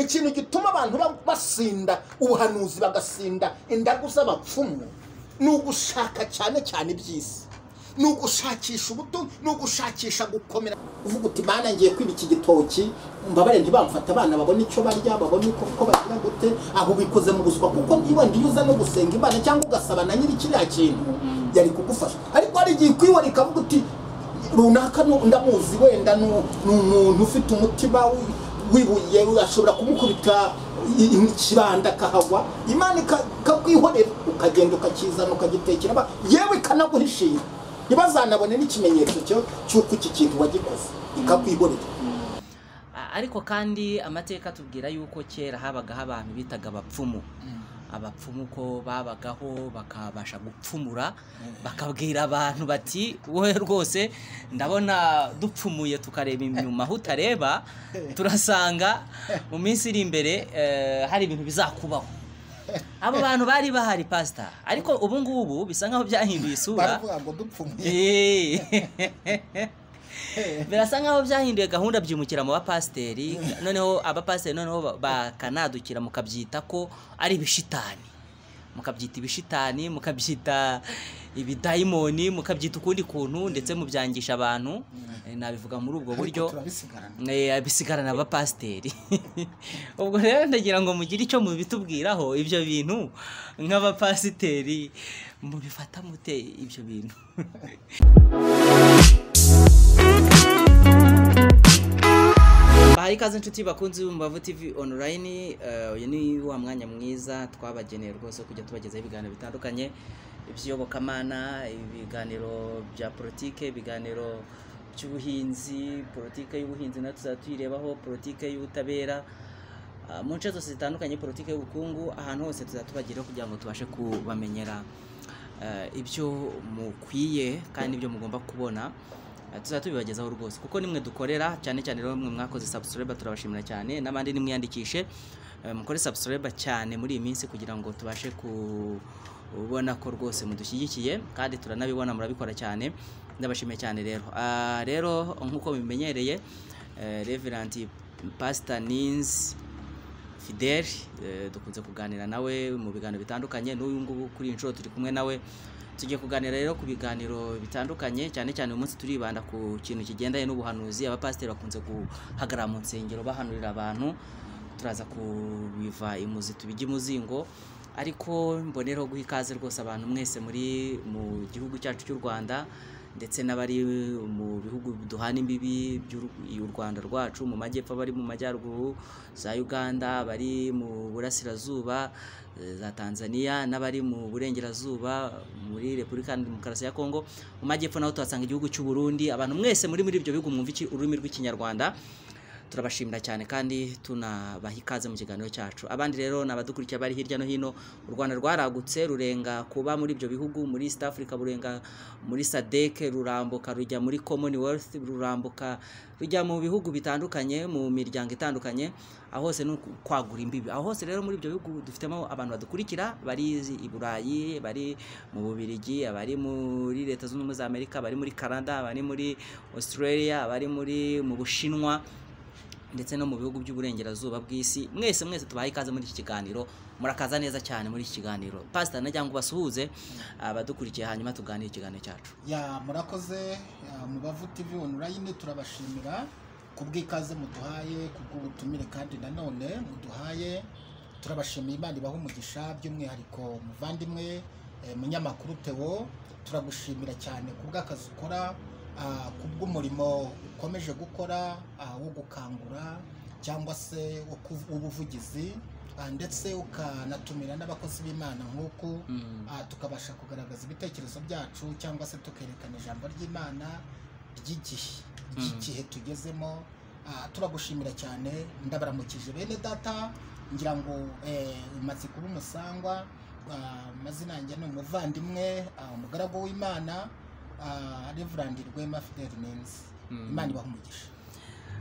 ikintu gituma abantu ba- basinda ubuhanuzi bagasinda indagu z'abapfumu ni ugushaka cyane cyane iby'isi ni ugushakisha ubuto ni ugushakisha gukomera uvuga uti mana ngiye kwiba iki gitoki mbabare ntibamfata abana babone icyo barya babone uko uko bagira gute aho ubikoze mu buswa kuko niba iyo uza no gusenga imana cyangwa ugasaba na nyiri kiriya kintu yari kugufasha ariko hari igihe ikwibona ikavuga uti runaka nu- ndamuzi wenda ni ni umuntu ufite umutima wi- wibuye ashobora kumukubita i- i- ikibanda akahagwa imana ika- ikakwihorera ukagenda ukakizana ukagitekera aba- yewe ikanaguhishira ntibazanabone n'ikimenyetso cyo- cy'uko iki kintu wagikoze ikakwihorera A- ariko kandi amateka atubwira yuko kera habagaho abantu bitaga abapfumu abapfumu ko babagaho bakabasha gupfumura bakabwira abantu bati wowe rwose ndabona dupfumuye tukareba inyuma aho utareba turasanga mu minsi iri imbere eh, hari ibintu bizakubaho abo bantu bari bahari pasita ariko ubu ngubu bisa nkaho byahinduye isura baravuga ngo dupfumuye Eh. birasa nkaho byahinduye gahunda byimukira mu bapasiteri noneho abapasiteri noneho ba- bakanadukira mukabyita ko ari ibishitani mukabyita ibishitani mukabyita ibidayimoni mukabyita ukundi kuntu ndetse mubyangisha abantu Eh, nabivuga muri ubwo buryo ariko turabisigarana Eh, bisigarana abapasiteri ubwo rero ndagira ngo mugire icyo mubitubwiraho ibyo bintu nk'abapasiteri mubifata mute ibyo bintu bahaye ikaze inshuti bakunzi b'umbavu tv online eh, uyu ni wa mwanya mwiza twabageneye rwose wo kujya tubagezaho ibiganiro bitandukanye iby'iyobokamana ibiganiro bya politike ibiganiro by'ubuhinzi politike y'ubuhinzi nayo tuzajya tuyirebaho politike y'ubutabera ah, mu nce zose zitandukanye politike y'ubukungu ahantu hose tuzajya tubageraho kugira ngo tubashe kubamenyera eh, ibyo mukwiye kandi ibyo mugomba kubona Eh, tuzajya tubibagezaho rwose kuko nimwe dukorera cyane cyane rero mwe mwakoze subscribe turabashimira cyane n'abandi nimwiyandikishe Eh, mukore subscribe cyane muri iyi minsi kugira ngo tubashe kubona ko rwose mudushyigikiye kandi turanabibona murabikora cyane ndabashimiye cyane rero Ah, rero nk'uko bimenyereye eh, Reverend Pastor Nins Fidel eh, dukunze kuganira nawe mu biganiro bitandukanye n'uyu ngubu kuri iyi nshuro turi kumwe nawe tugiye kuganira rero ku biganiro bitandukanye cyane cyane uyu munsi turibanda ku kintu kigendanye n'ubuhanuzi abapasiteri bakunze guhagarara mu nsengero bahanurira abantu turaza kubiva imuzi tubijya imuzingo ariko mbonereho guha ikaze rwose abantu mwese muri mu gihugu cyacu cy'u Rwanda ndetse n'abari mu bihugu duhana imbibi by'u Rwanda rwacu mu majyepfo abari mu majyaruguru za Uganda abari mu burasirazuba eh, za Tanzania n'abari mu burengerazuba muri Repubulika Iharanira Demokarasi ya Kongo mu majyepfo naho tuhasanga igihugu cy'u Burundi abantu mwese muri muri ibyo bihugu mwumva iki- ururimi rw'ikinyarwanda turabashimira cyane kandi tunabaha ikaze mu kiganiro cyacu abandi rero ni abadukurikiye bari hirya no hino u rwanda rwaragutse rurenga kuba muri ibyo bihugu muri east africa rurenga muri sadec rurambuka rujya muri commonwealth rurambuka rujya mu bihugu bitandukanye mu miryango itandukanye aho hose ni uku- kwagura imbibi aho hose rero muri ibyo bihugu dufitemo abantu badukurikira bari i burayi bari mu bubirigi abari muri leta zunze ubumwe za amerika abari muri canada abari muri australia abari muri mu bushinwa ndetse no mu bihugu by'uburengerazuba bw'isi mwese mwese tubaye ikaze muri iki kiganiro murakaza neza cyane muri iki kiganiro pasita najya ngo ubasuhuze abadukurikiye hanyuma tuganire ikiganiro cyacu ya murakoze ya, mubavu tv online turabashimira ku bw'ikaze muduhaye ku bw'ubutumire kandi nanone muduhaye turabashimiye imana ibaha umugisha by'umwihariko muvandimwe eh, munyamakuru teo turagushimira cyane ku bw'akazi ukora ah, ku bw'umurimo ukomeje gukora ah, wo gukangura cyangwa se wo ku- w'ubuvugizi ah, ndetse ukanatumira n'abakozi b'imana nk'uku Ah, tukabasha kugaragaza ibitekerezo byacu cyangwa se tukerekana ijambo ry'imana ry'igihe ry'igihe tugezemo Ah, turagushimira cyane ndabaramukije bene data ngira ngo eh, umaze kuba umusangwa ah, amazina yanjye ni umuvandimwe ah, umugaragu w'imana ah, reverandi rwema fideli nenzi imana ibaha umugisha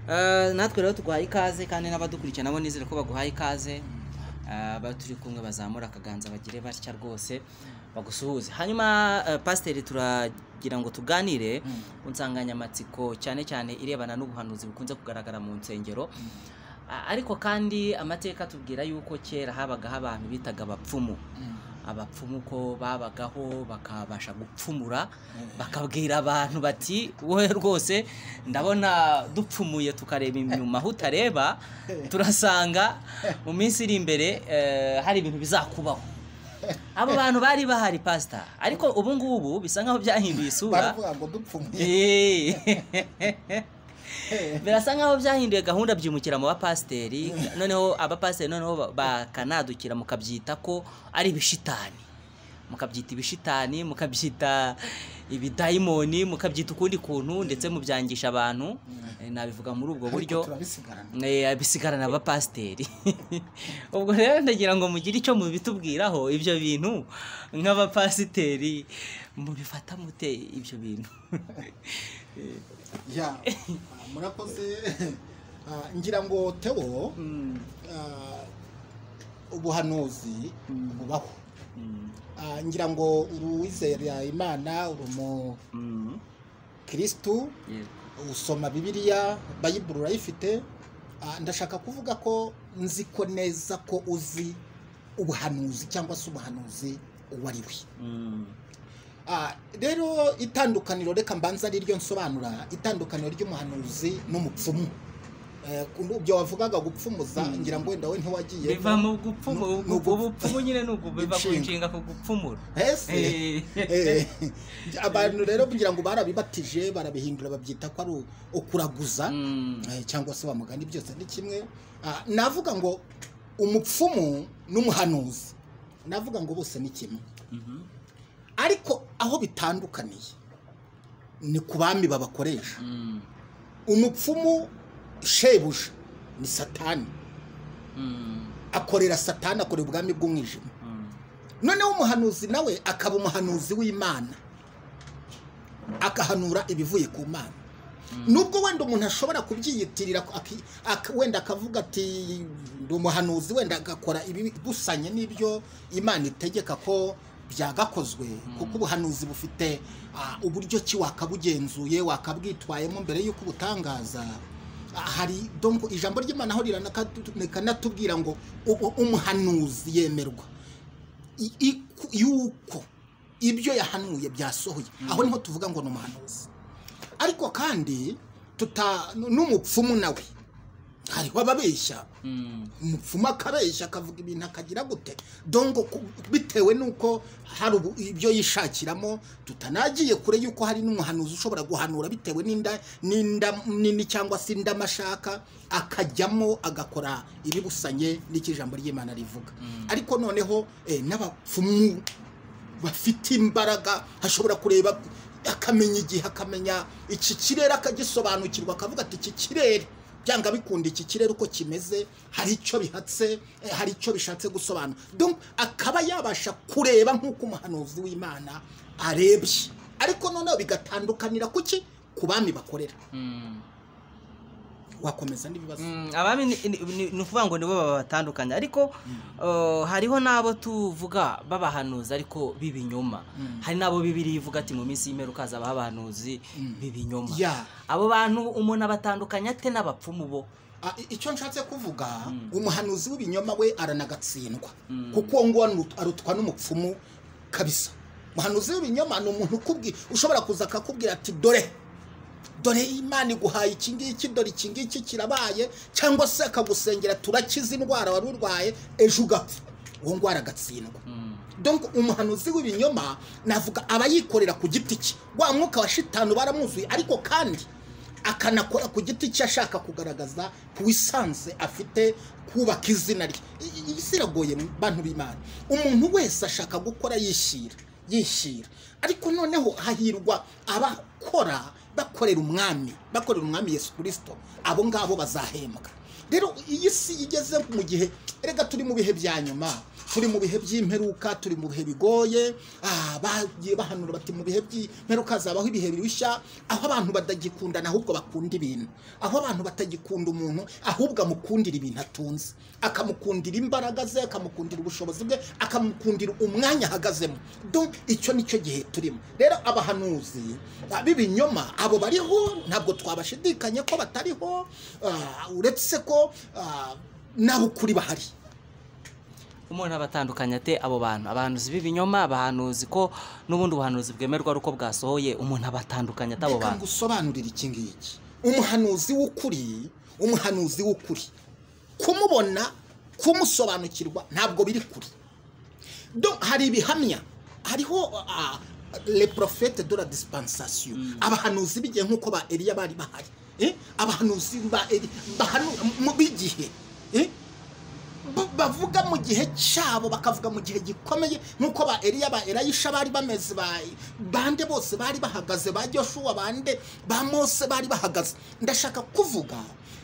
Eh, natwe rero tuguhaye ikaze kandi n'abadukurikiye nabo nizere ko baguhaye ikaze Eh, aba turi kumwe bazamura akaganza bagire batya rwose bagusuhuze hanyuma eh, pasiteri turagira ngo tuganire ku nsanganyamatsiko cyane cyane irebana n'ubuhanuzi bukunze kugaragara mu nsengero A- ariko kandi amateka atubwira yuko kera habagaho abantu bitaga abapfumu abapfumu ko babagaho bakabasha gupfumura bakabwira abantu bati wowe rwose ndabona dupfumuye tukareba inyuma aho utareba turasanga mu minsi iri imbere eh, hari ibintu bizakubaho abo bantu bari bahari pasita ariko ubu ngubu bisa nkaho byahinduye isura baravuga ngo dupfumuye Eh. birasa nkaho byahinduye gahunda byimukira mu bapasiteri noneho abapasiteri noneho ba- bakanadukira mukabyita ko ari ibishitani mukabyita ibishitani mukabyita ibidayimoni mukabyita ukundi kuntu ndetse mubyangisha abantu Eh, nabivuga muri ubwo buryo ariko turabisigarana Eh, bisigarana abapasiteri ubwo rero ndagira ngo mugire icyo mubitubwiraho ibyo bintu nk'abapasiteri mubifata mute ibyo bintu ya ah, murakoze Ah, ngira ngo teo Mm, ah, ubuhanuzi bubaho mm, Ah, ngira ngo uruwizera imana uri umukirisitu mm, yeah. usoma bibiliya bayiburu urayifite Ah, ndashaka kuvuga ko nzi ko neza ko uzi ubuhanuzi cyangwa se umuhanuzi uwo ari we Mm, Ah, rero itandukaniro reka mbanza ari ryo nsobanura itandukaniro ry'umuhanuzi n'umupfumu Eh, ku byo wavugaga gupfumuza ngira ngo wenda we ntiwagiye biva mu gupfumu Ni- ni ubwo ugu- bupfumu nyine ni ubwo biva ku Inshinga. nshinga ku gupfumura ese Eh, Eh, abantu rero kugira ngo barabibatije barabihindura babyita ko ari u- ukuraguza mm, eh, cyangwa se wa mugani byose ni kimwe Ah, navuga ngo umupfumu n'umuhanuzi navuga ngo bose ni kimwe mhm, ariko aho bitandukaniye ni ku bami babakoresha mm, umupfumu shebuja ni satani mm, akorera satani akorera ubwami bw'umwijima mm, noneho umuhanuzi nawe akaba umuhanuzi w'imana agahanura ibivuye ku mana nubwo wenda umuntu ashobora kubyiyitirira aki- ak- wenda akavuga ati ndi umuhanuzi wenda agakora ibidusanye n'ibyo imana itegeka ko byagakozwe kuko ubuhanuzi bufite ah, uburyo ki wakabugenzuye wakabwitwayemo mbere y'uko ubutangaza Ah, hari donc ijambo ry'imana aho rikanatubwira ngo u- umuhanuzi yemerwa i- iku- yuko ibyo yahanuye byasohoye aho niho tuvuga ngo ni umuhanuzi ariko kandi tuta n'umupfumu nawe hariho ababeshya mm, umupfumu akabeshya akavuga ibintu akagira gute dongo ku- bitewe n'uko hari ubu- ibyo yishakiramo tutanagiye kure y'uko hari n'umuhanuzi ushobora guhanura bitewe n'inda n'inda nini cyangwa se indama ashaka akajyamo agakora ibibusanye n'icyo ijambo ry'imana rivuga ariko noneho eh, n'abapfumu bafite imbaraga hashobora kureba akamenya igihe akamenya iki kirere akagisobanukirwa akavuga ati iki kirere byanga bikunda iki kirere uko kimeze hari icyo bihatse eh, hari icyo bishatse gusobanura Donc, akaba yabasha kureba nk'uko umuhanuzi w'imana arebye ariko noneho bigatandukanira kuki ku bami bakorera mm. wakomeza n'ibibazo Mm, abami ni- ni ni- ni ukuvuga ngo nibo babatandukanya ariko eh, hariho n'abo tuvuga b'abahanuzi ariko b'ibinyoma hari n'abo bibiri ivuga ati mu minsi y'imperuka hazabaho abahanuzi b'ibinyoma ya abo bantu umuntu abatandukanya ate n'abapfumu bo Ah, i- icyo nshatse kuvuga umuhanuzi w'ibinyoma we aranagatsindwa Mm. kuko uwo nguwo anu- arutwa n'umupfumu kabisa umuhanuzi w'ibinyoma ni umuntu ukubwi ushobora kuza akakubwira ati dore dore imana iguhaye iki ngiki dore iki ngiki kirabaye cyangwa se akagusengera turakiza indwara wari urwaye ejo ugapfa uwo nguwo aragatsindwa Mm, donc umuhanuzi w'ibinyoma navuga aba yikorera ku giti cye wa mwuka wa shitanu baramuzuye ariko kandi akanakora ku giti cye ashaka kugaragaza ku isanse afite kubaka izina rye I- i- isi iragoye mu bantu b'imana umuntu wese ashaka gukora yishyira yishyira ariko noneho hahirwa abakora bakorera umwami bakorera umwami yesu kirisito abo ngabo bazahembwa rero iyi si igeze mu gihe erega turi mu bihe bya nyuma turi mu bihe by'imperuka turi mu bihe bigoye ah, bagiye bahanura bati mu bihe by'imperuka hazabaho ibihe birushya aho abantu batagikundana ahubwo bakunda ibintu aho abantu batagikunda umuntu ahubwo amukundira ibintu atunze akamukundira imbaraga ze akamukundira ubushobozi bwe akamukundira umwanya ahagazemo donc icyo nicyo gihe turimo rero abahanuzi ah, b'ibinyoma abo bariho ntabwo twabashidikanye ko batariho ah, uretse ko ah, n'abukuri bahari umuntu aba atandukanye ate abo bantu abahanuzi b'ibinyoma abahanuzi ko n'ubundi ubuhanuzi bwemerwa ari uko bwasohoye umuntu aba atandukanye ate abo reka bantu ngusobanurire iki ngiki umuhanuzi w'ukuri umuhanuzi w'ukuri kumubona kumusobanukirwa ntabwo biri kure Do- hari ibihamya hariho ah, le prophète de la dispensation abahanuzi b'igihe nk'uko ba eliya bari bahari Eh? abahanuzi ba Eli- bahanu- mu- b'igihe Eh? B- bavuga mu gihe cyabo bakavuga mu gihe gikomeye nk'uko ba eliya ba erayisha bari bameze ba- bande bose bari bahagaze ba joshuwa bande ba mose bari bahagaze ndashaka kuvuga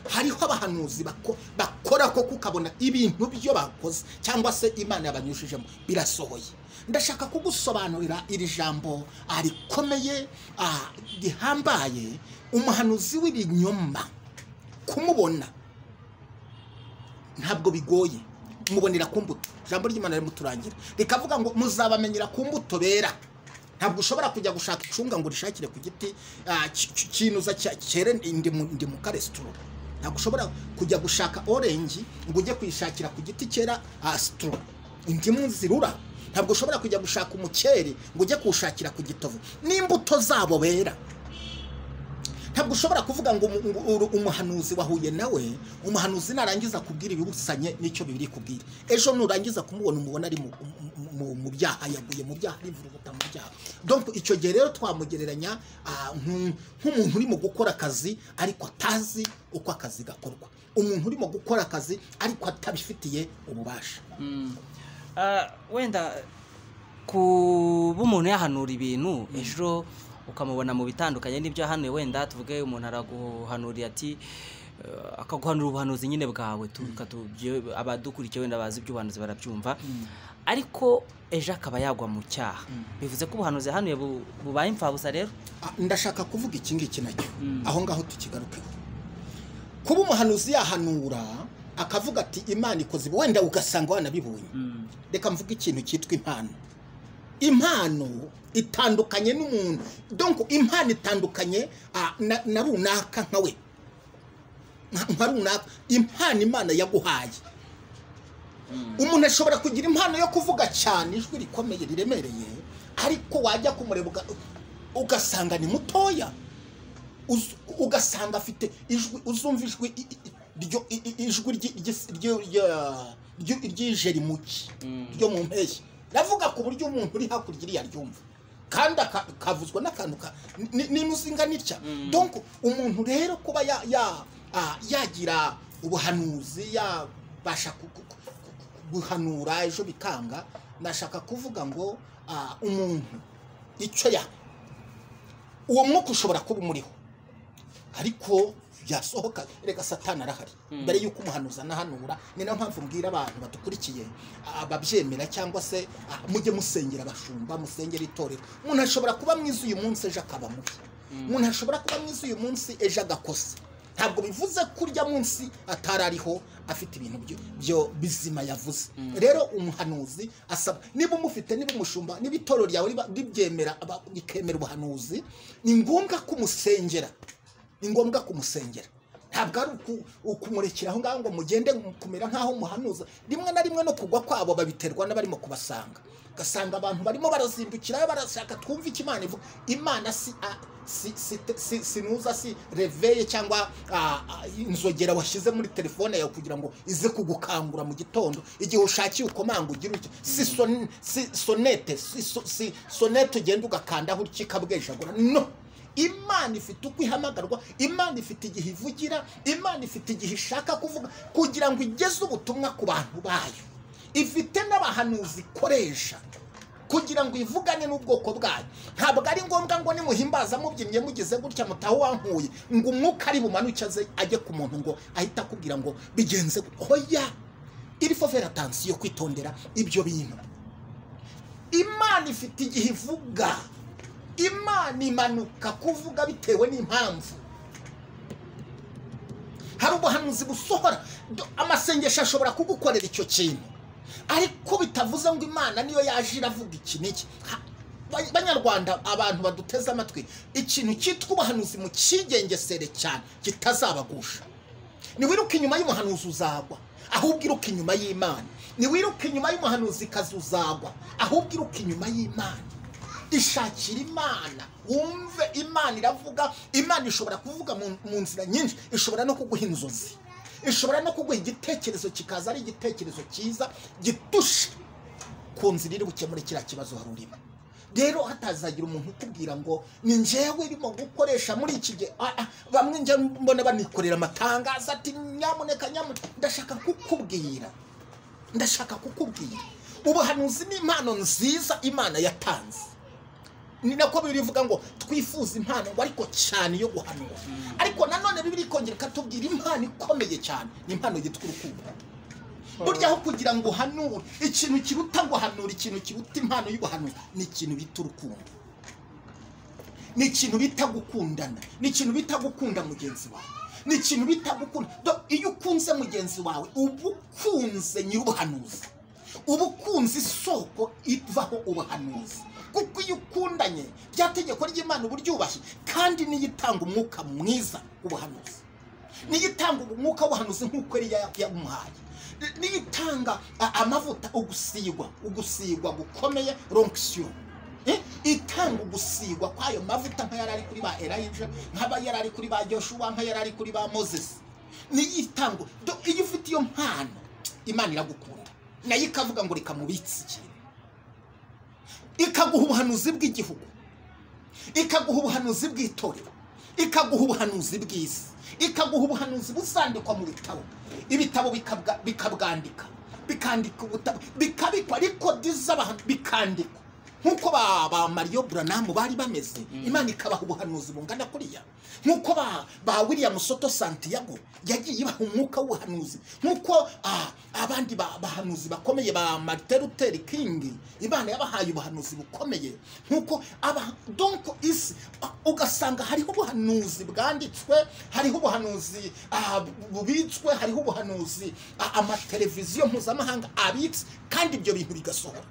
hariho abahanuzi bako- bakora ko kukabona ibintu byo bakoze cyangwa se imana yabanyujijemo birasohoye ndashaka kugusobanurira iri jambo ah, rikomeye ah, rihambaye umuhanuzi w'ibinyoma kumubona ntabwo bigoye mubonera ku mbuto ijambo ry'imana rimuturangira rikavuga ngo muzabamenyera ku mbuto bera ntabwo ushobora kujya gushaka icunga ngo urishakire ku giti ah, ki- ki- kinuza cya- cyere indimu- indimu karesitoro ntabwo ushobora kujya gushaka orenji ngo ujye kuyishakira ku giti cyera ah, sitoro indimu zirura ntabwo ushobora kujya gushaka umukeri ngo ujye kuwushakira ku gitovu n'imbuto zabo bera ntabwo ushobora kuvuga ngo umu- ngo uru- umuhanuzi wahuye nawe umuhanuzi narangiza kubwira ibibusanye n'icyo bibiri kubwira ejo nurangiza kumubona umubona ari mu- mu- mu- mu byaha yaguye mu byaha arivuruguta mu byaha donc icyo gihe rero twamugereranya ah, nk- nk'umuntu urimo gukora akazi ariko atazi uko akazi gakorwa umuntu urimo gukora akazi ariko atabifitiye ububasha Ah, wenda kuba umuntu yahanura ibintu ejo ukamubona mu bitandukanye n'ibyo yahanuye wenda tuvuge umuntu araguhanurira ati eh, akaguhanura ubuhanuzi nyine bwawe tu- katu- byo- abadukurikiye wenda bazi iby'ubuhanuzi barabyumva ariko ejo akaba yagwa mu cyaha bivuze ko ubuhanuzi yahanuye bu- bubaye imfabusa rero Ah, ndashaka kuvuga iki ngiki nacyo aho ngaho tukigarukeho kuba umuhanuzi yahanura akavuga ati imana ikoze ibi", wenda ugasanga wanabibonye reka mvuge ikintu cyitwa impano impano itandukanye n'umuntu donc impano itandukanye ah, na, na runaka nkawe Nka- nka runaka impano imana yaguhaye umuntu ashobora kugira impano yo kuvuga cyane ijwi rikomeye riremereye ariko wajya kumureba uga- ugasanga ni mutoya Uz- ugasanga afite ijwi uzumva ijwi i- i- ryo- i- i- ijwi ryi- ry'is- ryo- rya- ryo- ry'ije rimuki ryo mu mpeshyi ravuga ku buryo umuntu uri hakurya iriya ryumva kandi aka- kavuzwa n'akantu ka- ni- ni muzinga nitya donc umuntu rero kuba ya- ya- ah, yagira ubuhanuzi yabasha ku- ku- ku- ku- guhanura ejo bikanga ndashaka kuvuga ngo ah, umuntu icyo yakora uwo mwuka ushobora kuba umuriho ariko yasohoka reka satani arahari mbere y'uko umuhanuzi anahanura ni nayo mpamvu mbwira abantu badukurikiye ababyemera cyangwa se ah, mujye musengera abashumba musengera itorero umuntu ashobora kuba mwiza uyu munsi ejo akaba mubi umuntu ashobora kuba mwiza uyu munsi ejo agakosa ntabwo bivuze ko urya munsi atari ariho afite ibintu byo- byo bizima yavuze rero umuhanuzi asaba niba umufite niba umushumba niba itorero ryawe riba- ribyemera aba- rikemera ubuhanuzi ni ngombwa kumusengera ni ngombwa kumusengera ntabwo ari uku- ukumurekera aho ngaho ngo mugende kumera nk'aho umuhanuza rimwe na rimwe no kugwa kwabo babiterwa n'abarimo kubasanga ugasanga abantu barimo barazimbukirayo barashaka twumve icyo imana ivuga imana si a- si si si sinuza si reveye cyangwa ah, ah, inzogera washyize muri telefone yawe kugira ngo ize kugukangura mu gitondo igihe ushakiye ukomanga ugira utya si son- si sonete si so- si sonete ugenda ugakandaho ukikabwejagura no imana ifite uko ihamagarwa imana ifite igihe ivugira imana ifite igihe ishaka kuvuga kugira ngo igeze ubutumwa ku bantu bayo ifite n'abahanuzi ikoresha kugira ngo ivugane n'ubwoko bwayo ntabwo ari ngombwa ngo nimuhimbaza mubyinnye mugize gutya mutaho wankuye ngo umwuka ari bumanuke aze ajye ku muntu ngo ahite akubwira ngo bigenze gutya. oya il faut faire attention kwitondera ibyo bintu imana ifite igihe ivuga imana imanuka kuvuga bitewe n'impamvu hari ubuhanuzi busohora Do- amasengesho ashobora kugukorera icyo kintu ariko bitavuze ngo imana niyo yaje iravuga iki n'iki Ha- Ba- banyarwanda abantu baduteze amatwi ikintu cyitwa ubuhanuzi mu kigengesere cyane kitazabagusha niwiruke inyuma y'umuhanuzi uzagwa ahubwo iruke inyuma y'imana niwiruke inyuma y'umuhanuzi kazi uzagwa ahubwo iruke inyuma y'imana ishakira imana wumve imana iravuga imana ishobora kuvuga mu, mu nzira nyinshi ishobora no kuguha inzozi ishobora no kuguha igitekerezo kikaza ari igitekerezo cyiza gitusha ku nzira iri gukemura kiriya kibazo wari urimo rero hatazagira umuntu ukubwira ngo ni njyewe irimo gukoresha muri iki gihe Ah, ah, bamwe njya mbona banikorera amatangazo ati nyamuneka nyamuneka ndashaka kukubwira ndashaka kukubwira ubuhanuzi ni impano nziza imana yatanze ni nako bibiri ivuga ngo twifuze impano ngo ariko cyane yo guhanura ariko nanone bibiri ikongera ikatubwira impano ikomeye cyane ni impano yitwa urukundo burya aho kugira ngo uhanure ikintu kiruta guhanura ikintu kiruta impano y'ubuhanuzi ni ikintu bita urukundo ni ikintu bita gukundana ni ikintu bita gukunda mugenzi wawe ni ikintu bita gukunda Do- iyo ukunze mugenzi wawe uba ukunze nyir'ubuhanuzi uba ukunze isoko ivaho ubuhanuzi kuko iyo ukundanye rya tegeko ry'imana uba uryubashye kandi niyo itanga umwuka mwiza w'ubuhanuzi niyo itanga umwuka w'ubuhanuzi nk'uko yari ya- yamuhaye niyo itanga a- amavuta ugusigwa ugusigwa gukomeye ronkisiyo Eh, itanga ugusigwa kwayo mavuta nka yari ari kuri ba erayija nk'aba yari ari kuri ba joshuwa nka yari ari kuri ba moses niyo itanga Do- iyo ufite iyo mpano imana iragukunda nayo ikavuga ngo reka mubitse ikintu ikaguha ubuhanuzi bw'igihugu ikaguha ubuhanuzi bw'itorero ikaguha ubuhanuzi bw'isi ikaguha ubuhanuzi buzandikwa mu bitabo ibitabo bikabwa- bikabwandika bikandika ubutabo bikabikwa rekodi z'abantu bikandikwa nk'uko ba ba mariyo buranamu bari bameze imana ikabaha ubuhanuzi bungana kuriya nk'uko ba ba william soto santiago yagiye ibaha umwuka w'ubuhanuzi nk'uko ah, abandi ba- bahanuzi bakomeye ba marite luteri kingi imana yabahaye ubuhanuzi bukomeye nk'uko aba donko isi ah, ugasanga hariho ubuhanuzi bwanditswe hariho ubuhanuzi ah, bubitswe hariho ubuhanuzi ah, amateleviziyo mpuzamahanga abitse kandi ibyo bintu bigasohora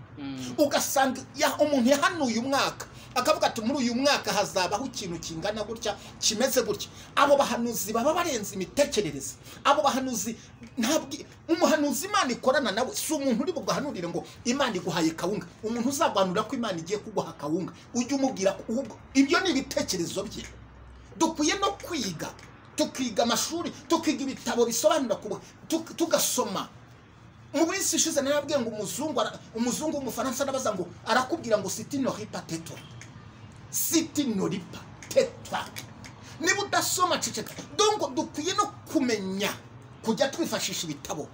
ugasanga ya- umuntu yahanuye umwaka akavuga ati muri uyu mwaka hazabaho ikintu kingana gutya kimeze gutya abo bahanuzi baba barenze imitekerereze abo bahanuzi ntabwo umuhanuzi imana ikorana nawe si umuntu uri buguhanurire ngo imana iguhaye kawunga umuntu uzaguhanura ko imana igiye kuguha kawunga ujye umubwira ko ahubwo ibyo ni ibitekerezo bye dukwiye no kwiga tukiga amashuri tukiga ibitabo bisobanura ku bu- tuk- tugasoma mu minsi ishize narabwiye ngo umuzungu ara- umuzungu w'umufaransa arabaza ngo arakubwira ngo siti noripa tetwa siti noripa tetwa niba udasoma ceceka dongo dukwiye no kumenya kujya twifashisha ibitabo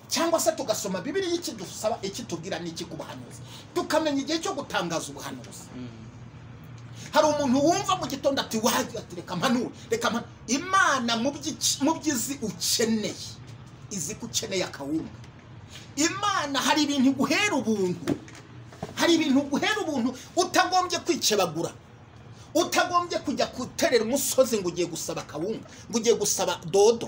cyangwa se tugasoma bibiri ikidusaba ikitubwira n'iki ku buhanuzi tukamenya igihe cyo gutangaza ubuhanuzi hari umuntu wumva mu gitondo ati wajya ati reka mpanure reka mpanure imana mu by'iki- mu by'izi ukeneye izi ko ukeneye akawunga imana hari ibintu iguhera ubuntu hari ibintu iguhera ubuntu utagombye kwikebagura utagombye kujya guterera umusozi ngo ugiye gusaba akawunga ngo ugiye gusaba dodo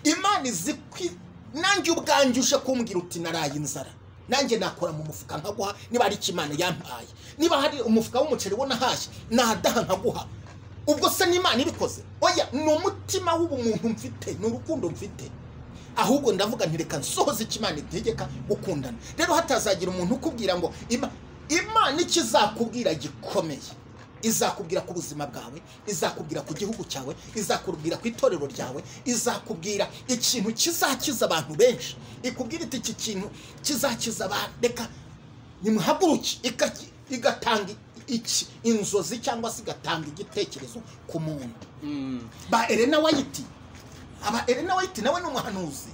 imana izi kwi nanjye ubwanjye uje kumbwira uti naraye inzara nanjye nakora mu mufuka nkaguha niba hari imana yampaye niba hari umufuka w'umuceri wo nahashye nahadaha nkaguha ubwo se n'imana ibikoze oya ni umutima w'ubumuntu mfite ni urukundo mfite ahubwo ndavuga nti reka nsohoze ikimana itegeka gukundana rero hatazagira umuntu ukubwira ngo "Ima- imana icyo izakubwira gikomeye izakubwira ku buzima bwawe izakubwira ku gihugu cyawe izakubwira ku itorero ryawe izakubwira ikintu kizakiza abantu benshi ikubwira iti iki kintu kizakiza abantu reka nimuhaguruke ikaki- igatanga iki inzozi cyangwa se igatanga igitekerezo ku muntu ba Elena White aba Elena White nawe ni umuhanuzi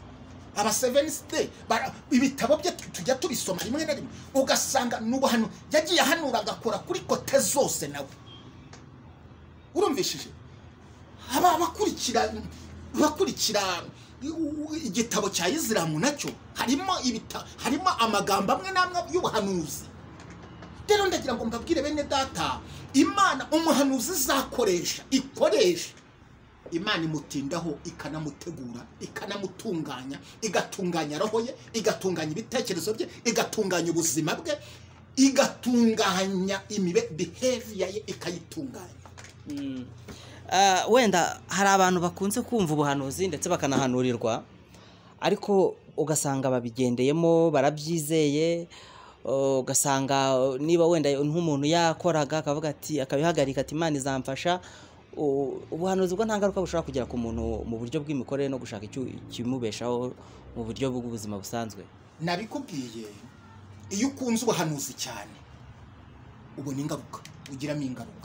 aba Seven Day bara- ibitabo bye tu- tujya tubisoma rimwe na rimwe ugasanga n'ubuhanu yagiye ahanura agakora kuri kote zose nawe urumvishije aba abakurikira bakurikira igitabo cya isilamu nacyo harimo ibita harimo amagambo amwe n'amwe y'ubuhanuzi rero ndagira ngo mbabwire bene data imana umuhanuzi izakoresha ikoresha imana imutindaho ikanamutegura ikanamutunganya igatunganya roho ye igatunganya ibitekerezo bye igatunganya ubuzima bwe igatunganya imibe biheviya ye ikayitunganya Ah, wenda hari abantu bakunze kumva ubuhanuzi ndetse bakanahanurirwa ariko ugasanga babigendeyemo barabyizeye uh, ugasanga uh, niba wenda nk'umuntu yakoraga akavuga ati akabihagarika ati imana izamfasha u- ubuhanuzi bwo nta ngaruka bushobora kugira ku muntu mu buryo bw'imikorere no gushaka icyo- ikimubeshaho mu buryo bw'ubuzima busanzwe nabikubwiye iyo ukunze ubuhanuzi cyane ubona ingaruka ugiramo ingaruka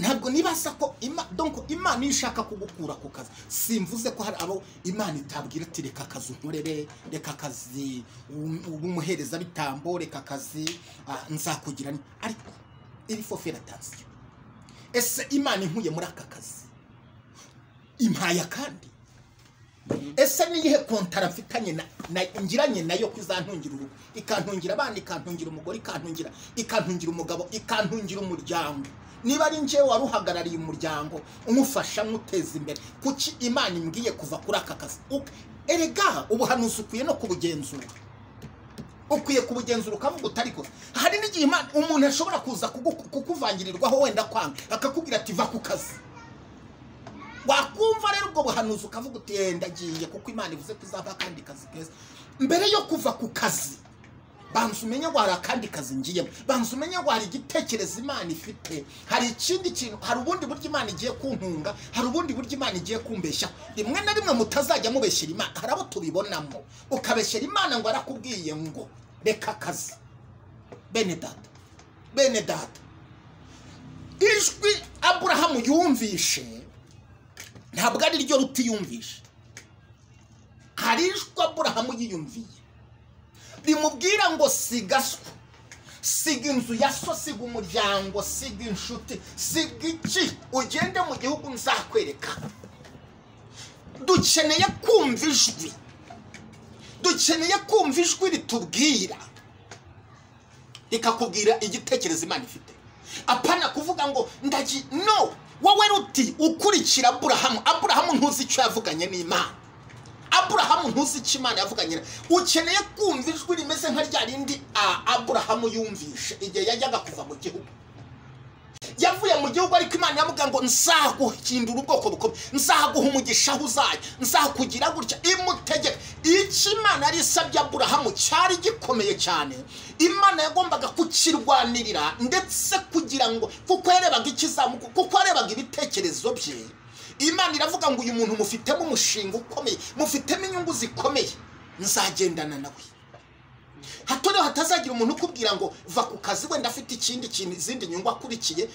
ntabwo nibasa ko ima- donc imana iyo ishaka kugukura ku kazi simvuze ko hari abo imana itabwira ati reka akazi unkorere reka akazi umuhereza bitambo reka akazi ah, nzakugira ni-" ariko iri fofera atansiyo ese imana inkuye muri aka kazi impaya kandi ese niyihe kontara mfitanye na- na- ngiranye nayo ko izantungira urugo ikantungira abana ikantungira umugore ikantungira ikantungira umugabo ikantungira umuryango niba ari njyewe wari uhagarariye umuryango umufasha nk'uteza imbere kuki imana imbwiye kuva kuri aka kazi Uko- erega ubuhanuzi ukwiye no kubugenzura ukwiye kubugenzura ukavuga utari ko hari n'igihe imana umuntu ashobora kuza kugu- kukuvangirirwaho wenda kwanga akakubwira ati va ku kazi wakumva rero ubwo buhanuzi ukavuga uti "Eh, ndagiye kuko imana ivuze ko izaba akandi kazi keza mbere yo kuva ku kazi banza umenye ngo hari akandi kazi ngiyemo banza umenye ngo hari igitekerezo imana ifite hari ikindi kintu hari ubundi buryo imana igiye kuntunga hari ubundi buryo imana igiye kumbeshya rimwe na rimwe mutazajya mubeshyera imana hari abo tubibonamo ukabeshyera imana ngo arakubwiye ngo reka akazi bene data bene data ijwi aburahamu yumvishe ntabwo ari ryo rutiyumvisha hari ijwi aburahamu yiyumviye rimubwira ngo sigaswa siga inzu ya so siga umuryango siga inshuti siga iki ugende mu gihugu nzakwereka dukeneye kumva ijwi dukeneye kumva ijwi ritubwira rikakubwira igitekerezo imana ifite apana kuvuga ngo ndagi no wowe ruti ukurikira aburahamu aburahamu ntuzi icyo yavuganye n'imana aburahamu ntuzi icyo imana yavuganye na- ukeneye kumva ijwi rimeze nka rya rindi a- aburahamu yumvishe igihe yajyaga kuva mu gihugu yavuye mu gihugu ariko imana yamubwira ngo nzaguhindura ubwoko bukomeye nzaguha umugisha aho uzajya nzakugira gutya imutegeka icyo imana yari isabye aburahamu cyari gikomeye cyane imana yagombaga kukirwanirira ndetse kugira ngo kuko yarebaga ikizamuka kuko yarebaga ibitekerezo bye imana iravuga ngo uyu muntu mufitemo umushinga ukomeye mufitemo inyungu zikomeye nzagendana nawe hato rero hatazagira umuntu ukubwira ngo va ku kazi wenda afite ikindi kintu izindi nyungu akurikiye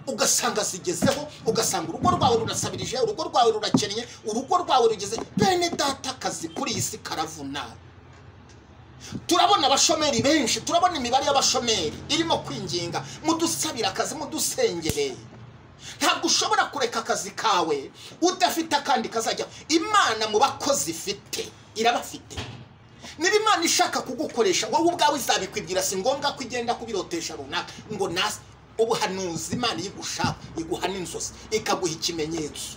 ugasanga zigezeho ugasanga urugo rwawe rurasabirije urugo rwawe rurakennye urugo rwawe rugeze bene data akazi kuri iyi si karavuna turabona abashomeri benshi turabona imibare y'abashomeri irimo kwinginga mudusabira akazi mudusengereye ntabwo ushobora kureka akazi kawe udafite akandi kazajya imana mu bakozi ifite irabafite niba imana ishaka kugukoresha wowe ubwawe izabikwibwira si ngombwa ko igenda kubirotesha runaka ngo nasi ubuhanuzi imana igushaka iguha n'inzozi ikaguha ikimenyetso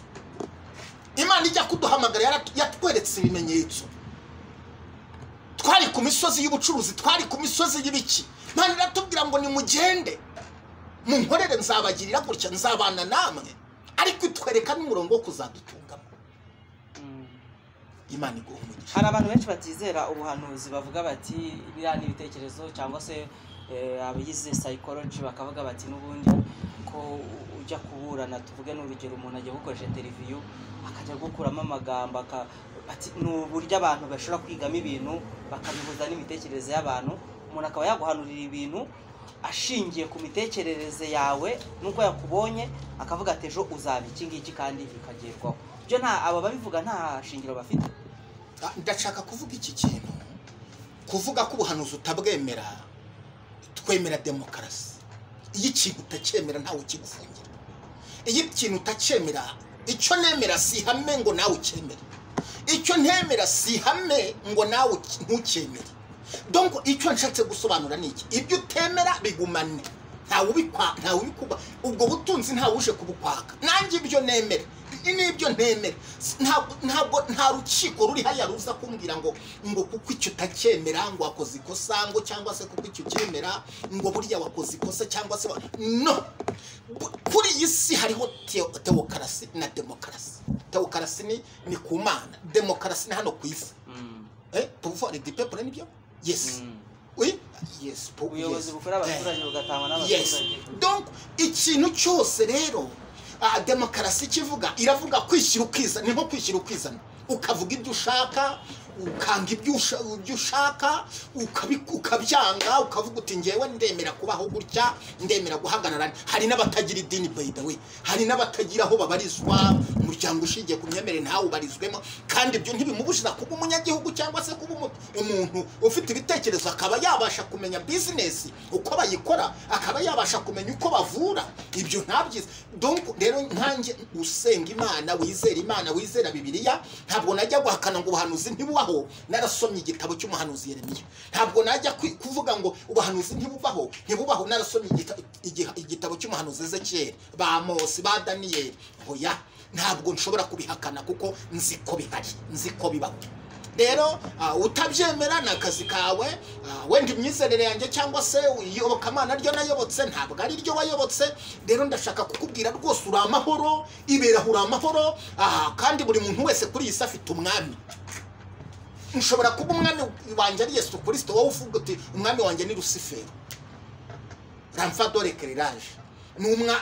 imana ijya kuduhamagara yarat- yatweretse ibimenyetso twari ku misozi y'ubucuruzi twari ku misozi y'ibiki imana iratubwira ngo nimugende munkorere nzabagirira gutya nzabana namwe ariko itwereka n'umurongo wo kuzadutungamo imana iguha umugisha hari abantu benshi batizera ubuhanuzi bavuga bati biriya ni ibitekerezo cyangwa se eh, abigize psychology bakavuga bati n'ubundi ko u- ujya kuburana tuvuge n'urugero umuntu agiye gukoresha televiziyo akajya gukuramo amagambo aka- bati ni uburyo abantu bashobora kwigamo ibintu bakabihuza n'imitekerereze y'abantu umuntu akaba yaguhanurira ibintu ashingiye ku mitekerereze yawe n'uko yakubonye akavuga ati ejo uzaba iki ngiki kandi bikagerwaho ibyo nta aba babivuga nta shingiro bafite Ah, ndashaka kuvuga iki kintu kuvuga ko ubuhanuzi utabwemera twemera demokarasi iyo ikintu utacyemera ntawe ukigufungira iyo ikintu utacyemera icyo nemera si ihame ngo nawe ucyemere icyo ntemera si ihame ngo nawe uki- ntukemere donc icyo nshatse gusobanura ni iki ibyo utemera bigumane ntawe ubikwa ntawe ubikuba ubwo butunzi ntawe uje kubukwaka nanjye ibyo nemera ibi nibyo ntemera S- ntabwo ntabwo- nta rukiko ruri hariya ruza kumbwira ngo ngo kuko icyo utacyemera ngo wakoze ikosa ngo cyangwa se kuko icyo cyemera ngo burya wakoze ikosa cyangwa se wa- no Bu- kuri iyi si hariho teo- tewokarasi na demokarasi tewokarasi ni ni ku mana demokarasi ni hano ku isi Mm. eh pouvoir du peuple nibyo yes Mm. oui yes pou- ubuyobozi yes. bukora Eh. abaturage bugatangwa yes n'abaturage donc ikintu cyose rero ah, demokarasi kivuga iravuga kwishyira ukizana ni nko kwishyira ukizana ukavuga ibyo ushaka ukanga ibyo usha- ibyo ushaka ukabi- ukabyanga ukavuga uti ngewe ndemera kubaho gutya ndemera guhagarara hari n'abatagira idini by the way hari n'abatagira aho babarizwa umuryango ushingiye ku myemerere ntawe ubarizwemo kandi ibyo ntibimubujiza kuba umunyagihugu cyangwa se kuba umu- umuntu ufite ibitekerezo akaba yabasha kumenya bizinesi uko bayikora akaba yabasha kumenya uko bavura ibyo ntabyiza donc rero nkanjye usenga imana wizera imana wizera bibiliya ntabwo najya guhakana ngo ubuhanuzi ntibubaho narasomye igitabo cy'umuhanuzi yeremiya ntabwo najya kwi- kuvuga ngo ubuhanuzi ntibubaho ntibubaho narasomye igita- igiha- igitabo cy'umuhanuzi ezekiyeli ba mosi ba daniyeli oya ntabwo nshobora kubihakana kuko nzi ko bihari nzi ko bibaho rero ah, utabyemera ni akazi kawe ah, wenda imyizerere yanjye cyangwa se iyobokamana ryo nayobotse ntabwo ari ryo wayobotse rero ndashaka kukubwira rwose uri amahoro ibera uri amahoro ah, kandi buri muntu wese kuri iyi si afite umwami ushobora kuba umwami wanjye ari yesu kirisito wowe uvuga uti umwami wanjye ni rusiferi ramfadore kereraje ni umwa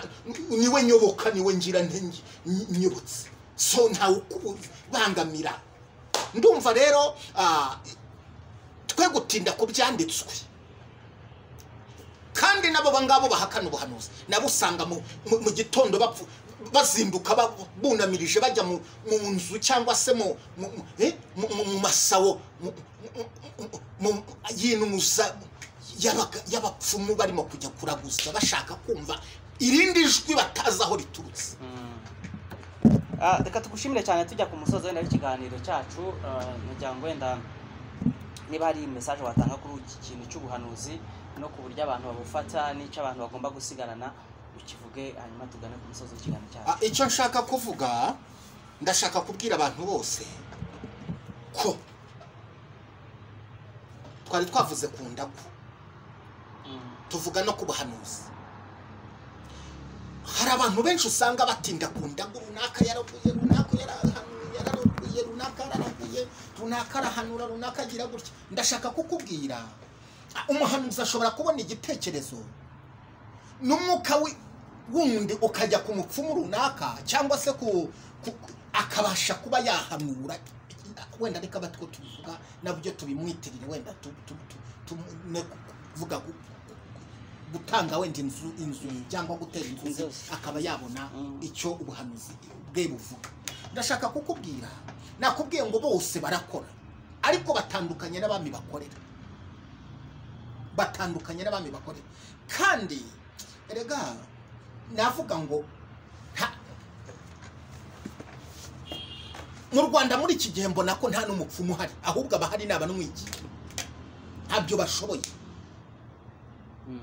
niwe nyoboka niwe ngira ntengi nyobotse so ntawe ukubangamira ndumva rero ah, twe gutinda ku byanditswe kandi nabo bangabo bahakana ubuhanuzi nabo usanga mu, mu, mu gitondo bapfu bazinduka ba- bunamirije bajya mu, mu nzu cyangwa se mu, mu, mu, eh, mu, mu, mu masawo mu- mu- mu- mu- yinuza y'abaga- y'abapfumu barimo kujya kuraguza bashaka kumva irindi jwi batazi aho riturutse Mm. Ah, reka tugushimire cyane tujya ku musozi wenda w'ikiganiro cyacu ah, kugira ngo wenda niba hari mesaje watanga kuri iki kintu cy'ubuhanuzi no ku buryo abantu babufata n'icyo abantu bagomba gusigarana ukivuge hanyuma tugane ku musozi w'ikiganiro cyacu Ah, icyo nshaka kuvuga ndashaka kubwira abantu bose ko twari twavuze ku ndagu Mm. tuvuga no ku buhanuzi hari abantu benshi usanga batinda ku ndagu runaka yaraguye runaka yarahanuye yaraguye runaka yaraguye runaka arahanura runaka agira gutya ndashaka kukubwira ah, umuhanuzi ashobora kubona igitekerezo n'umwuka wi- wundi ukajya ku mupfumu runaka cyangwa se ku ku- ku- akabasha kuba yahanura wenda reka batwo tubivuga nabyo tubimwitirire wenda tu- tu- tu- tu- ne- kuvuga gu- gutanga wenda inzu inzu cyangwa gutera inzu ze Inzu. akaba yabona Mm. icyo ubuhanuzi bwe buvuga ndashaka kukubwira nakubwiye ngo bose barakora ariko batandukanye n'abami bakorera batandukanye n'abami bakorera kandi erega navuga ngo nta- mu rwanda muri iki gihe mbona ko nta n'umupfumu uhari ahubwo abahari ni abanwigi ntabyo bashoboye Mm.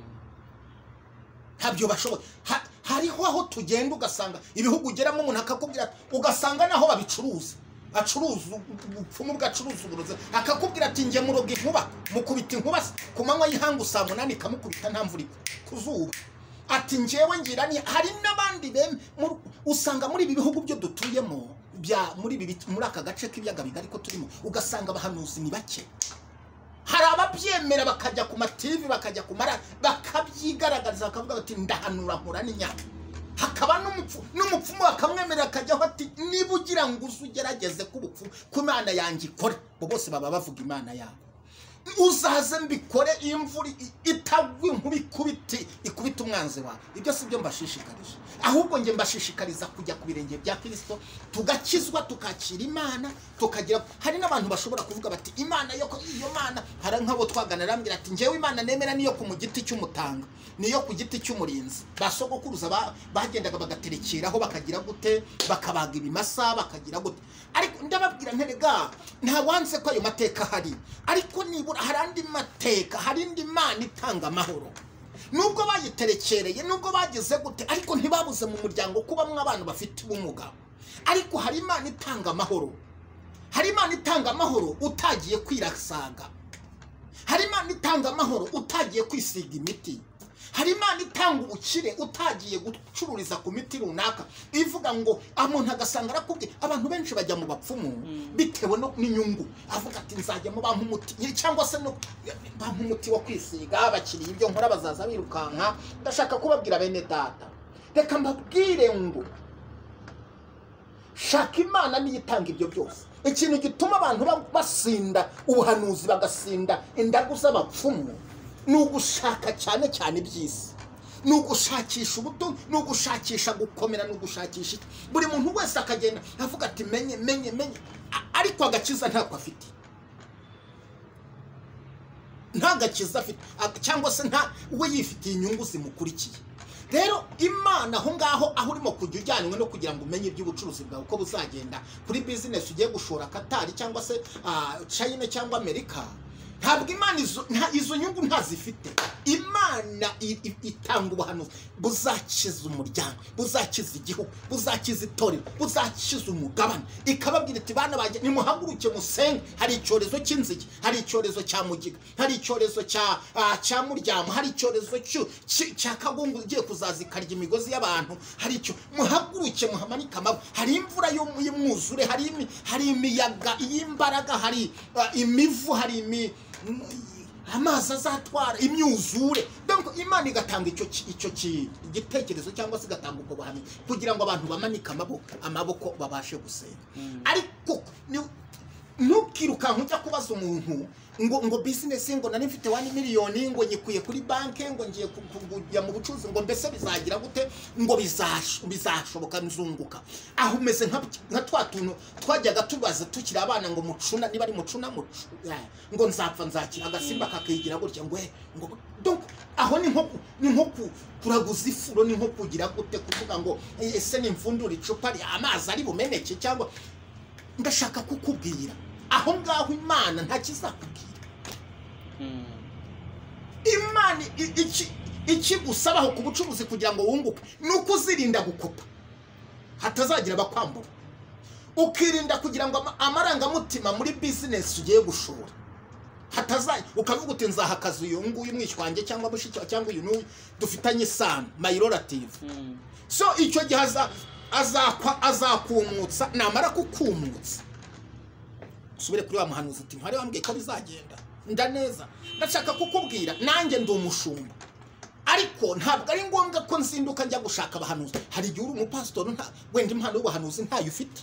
ntabyo bashoboye Ha- hariho aho tugenda ugasanga ibihugu ugeramo umuntu akakubwira ati- ugasanga naho babicuruza acuruza ubupfumu bwe acuruza uburozi akakubwira ati njye muroga inkuba mukubita inkuba se, ku manywa y'ihangu saa munani ikamukubita nta mvura igwa, ku zuba ati njyewe ngira ni hari n'abandi bem mu- usanga muri ibi bihugu byo dutuyemo bya muri ibi bit- muri aka gace k'ibiyaga bigari ko turimo ugasanga abahanuzi ni bake hari ababyemera bakajya ku mativi bakajya ku mara bakabyigaragariza bakavuga bati ndahanura nkura n'inyama hakaba n'umupfu- n'umupfumu bakamwemerera akajyaho ati niba ugira ngo uze ugerageze k'ubupfumu ko imana yanjye ikora bo bose baba bavuga imana yabo uzaze mbikore iyo imvura i- itagwa inkuba ikubite ikubita umwanzi wawe ibyo si byo mbashishikarije ahubwo njye mbashishikariza kujya ku birenge bya kirisito tugakizwa tukakira imana tukagira hari n'abantu bashobora kuvuga bati imana yo ko- iyo mana hari nk'abo twagana arambwira ati njyewe imana nemera niyo ku mu giti cy'umutanga niyo ku giti cy'umurinzi ba sogokuruza ba- bagendaga bagaterekeraho bakagira gute bakabaga ibimasa bakagira gute ariko ndababwira nterega nta wanze ko ayo mateka ahari ariko nibura hari andi mateka hari indi mana itanga amahoro nubwo bayiterekereye nubwo bagize gute ariko ntibabuze mu muryango kubamo abantu bafite ubumuga ariko hari imana itanga amahoro hari imana itanga amahoro utagiye kwirasaga hari imana itanga amahoro utagiye kwisiga imiti hari imana itanga ubukire utagiye gucururiza ku miti runaka ivuga ngo umuntu agasanga arakubwiye abantu benshi bajya mu bapfumu bitewe no- n'inyungu avuga ati nzajya mu bampa umuti ye- cyangwa se no bampa umuti wo kwisiga bakiriye ibyo nkora bazaza birukanka ndashaka kubabwira bene data reka mbabwire ngo shaka imana niyo itanga ibyo byose ikintu gituma abantu ba- basinda ubuhanuzi bagasinda indagu z'abapfumu ni ugushaka cyane cyane iby'isi ni ugushakisha ubuto ni ugushakisha gukomera ni ugushakisha iki buri muntu wese akagenda avuga ati menye menye menye A- ariko agakiza ntako afite nta gakiza afite a- cyangwa se nta we yifitiye inyungu zimukurikiye rero imana aho ngaho aho urimo kujya ujyanywe no kugira ngo umenye iby'ubucuruzi bwawe uko buzagenda kuri bizinesi ugiye gushora katari cyangwa se ah, china cyangwa amerika ntabwo imana izo nta- izo nyungu ntazifite imana i- i- itanga ubuhanuzi buzakiza umuryango buzakiza igihugu buzakiza itorero buzakiza umugabane ikababwira iti bana bajya nimuhaguruke musenge hari icyorezo cy'inzige hari icyorezo cya mugiga hari icyorezo cya ah, cya muryamo hari icyorezo cy'u- cy- cya kagungu igiye kuzaza ikarya imigozi y'abantu hari icyo muhaguruke muhamanike amaboko hari imvura y'um- y'umwuzure hari imi- hari imiyaga y'imbaraga hari ah, imivu hari imi m- amazi azatwara imyuzure donc imana igatanga icyo ki- icyo ki- igitekerezo cyangwa se igatanga ubwo buhamya kugira ngo abantu bamanike amaboko amaboko babashe gusenga ariko ni- ntukirukanka ujya kubaza umuntu ngo ngo bizinesi ngo nari mfite wani miliyoni ngo nyikuye kuri banki ngo ngiye ku- ku- kujya mu bucuruzi ngo mbese bizagira gute ngo bizash- bizashoboka nzunguka aho umeze nka nka twa tuntu twajyaga tubaza tukiri abana ngo mucuna niba ari mucuna mucu- eh, ngo nzapfa nzakira agasimba kakigira gutya ngo eh, ngo donc aho ni nko ku- ni nko ku- kuraguza ifuro ni nko kugira gute kuvuga ngo eh, ese nimfundura icupa ri- amazi ari bumeneke cyangwa ndashaka kukubwira aho ngaho imana nta kizakubwira imana i- iki- ikigusabaho ku bucuruzi kugira ngo wunguke ni uko uzirinda gukopa hatazagira abakwambura ukirinda kugira ngo ama- amarangamutima muri bizinesi ugiye gushora hatazaye ukavuga uti nzahakaza uyu nguyu mwishywa wanjye cyangwa mushiki wa- cyangwa uyu n'uyu dufitanye isano mayirorative so icyo gihe aza- azakwa azakumutsa namara kukumutsa usubire kuri wa muhanuzi uti ntwari wambwiye ko bizagenda ndaneza ndashaka kukubwira nanjye ndi umushumba ariko ntabwo ari ngombwa ko nzinduka njya gushaka abahanuzi hari igihe uri umupasitori nta wenda impano y'ubuhanuzi ntayo ufite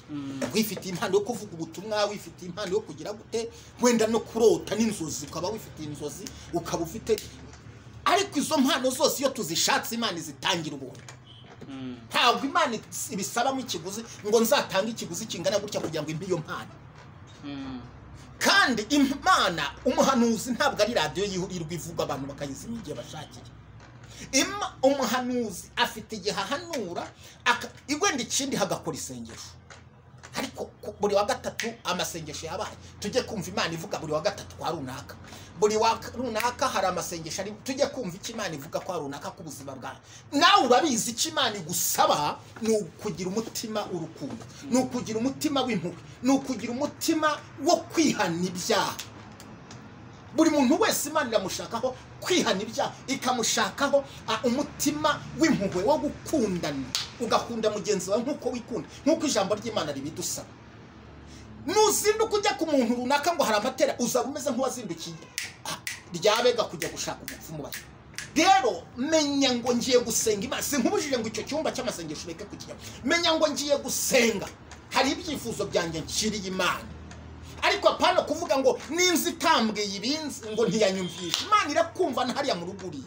wifitiye impano yo kuvuga ubutumwa wifitiye impano yo kugira gute wenda no kurota n'inzozi ukaba wifitiye inzozi ukaba ufite ariko izo mpano zose iyo tuzishatse imana izitangira ubuntu ntabwo imana ibisabamo ikiguzi ngo nzatange ikiguzi kingana gutya kugira ngo impe iyo mpano kandi imana umuhanuzi ntabwo ari radiyo yihurirwa ivuga abantu bakayizimya igihe bashakiye Ima- umuhanuzi afite igihe ahanura aka- wenda ikindi hagakora isengesho ariko ku- buri wa gatatu amasengesho yabaye tujye kumva imana ivuga buri wa gatatu kwa runaka buri wa runaka hari amasengesho ari tujye kumva icyo imana ivuga kwa runaka k'ubuzima bwawe nawe urabizi icyo imana igusaba ni ukugira umutima urukundo ni ukugira umutima w'impuhwe ni ukugira umutima wo kwihana ibyaha buri muntu wese imana iramushakaho kwihana ibyaha ikamushakaho ah, umutima w'impuhwe wo gukundana ugakunda mugenzi wawe nk'uko wikunda nk'uko ijambo ry'imana ribidusaba nuzinduka ujya ku muntu runaka ngo hari amatera uzaba umeze nk'uwazindukiye ah, ryabega kujya gushaka umupfumu bayo rero menya ngo ngiye gusenga imana sinkubujije ngo icyo cyumba cy'amasengesho ureke kukijyamo menya ngo ngiye gusenga hari ibyifuzo byanjye nshiriye imana ariko apana kuvuga ngo n'inzu itambwiye ibinzi ngo ntiyanyumvishe imana irakumva na hariya mu rugo uri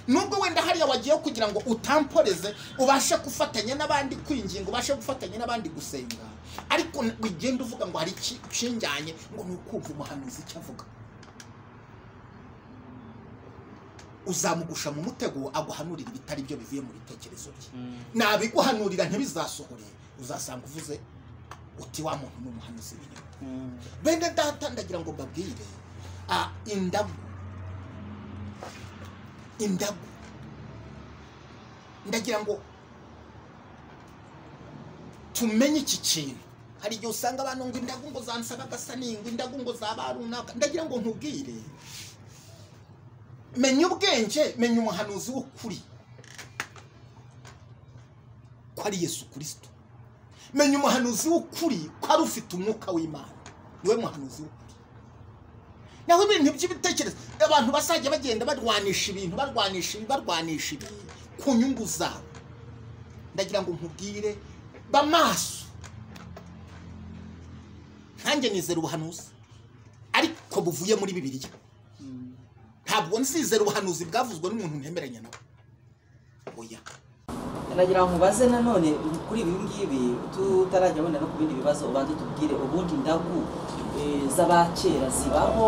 nubwo wenda hariya wagiye kugira ngo utamporeze ubashe gufatanya n'abandi kwinginga ubashe gufatanya n'abandi gusenga ariko ugenda uvuga ngo hari iki ucinjyanye ngo ni ukumva umuhanuzi icyo avuga uzamugusha mu mutego aguhanurira ibitari byo bivuye mu bitekerezo bye nabiguhanurira ntibizasohore uzasanga uvuze uti wa muntu ni umuhanuzi w'inyuma bene data ndagira ngo mbabwire ah, indabo indabo ndagira ngo tumenye iki kintu hari igihe usanga abantu ngo indagu ngo zansaba agasa n'ingwe indagu ngo zaba runaka ndagira ngo nkubwire menya ubwenge menya umuhanuzi w'ukuri ko ari yesu kirisito menya umuhanuzi w'ukuri ko ari ufite umwuka w'imana niwe muhanuzi w'ukuri naho ibintu by'ibitekerezo abantu bazajya bagenda barwanisha ibintu barwanisha ibi barwanisha ibi ku nyungu zabo ndagira ngo nkubwire ba maso nkanjye nizera ubuhanuzi ariko buvuye muri bibiliya ntabwo nsizera ubuhanuzi bwavuzwe n'umuntu ntemeranya nawe oya nagira ngo mubaze nanone kuri ibi ngibi tutarajya abona no ku bindi bibazo ubanza tubwire ubundi indagu eh, z'abakera zibaho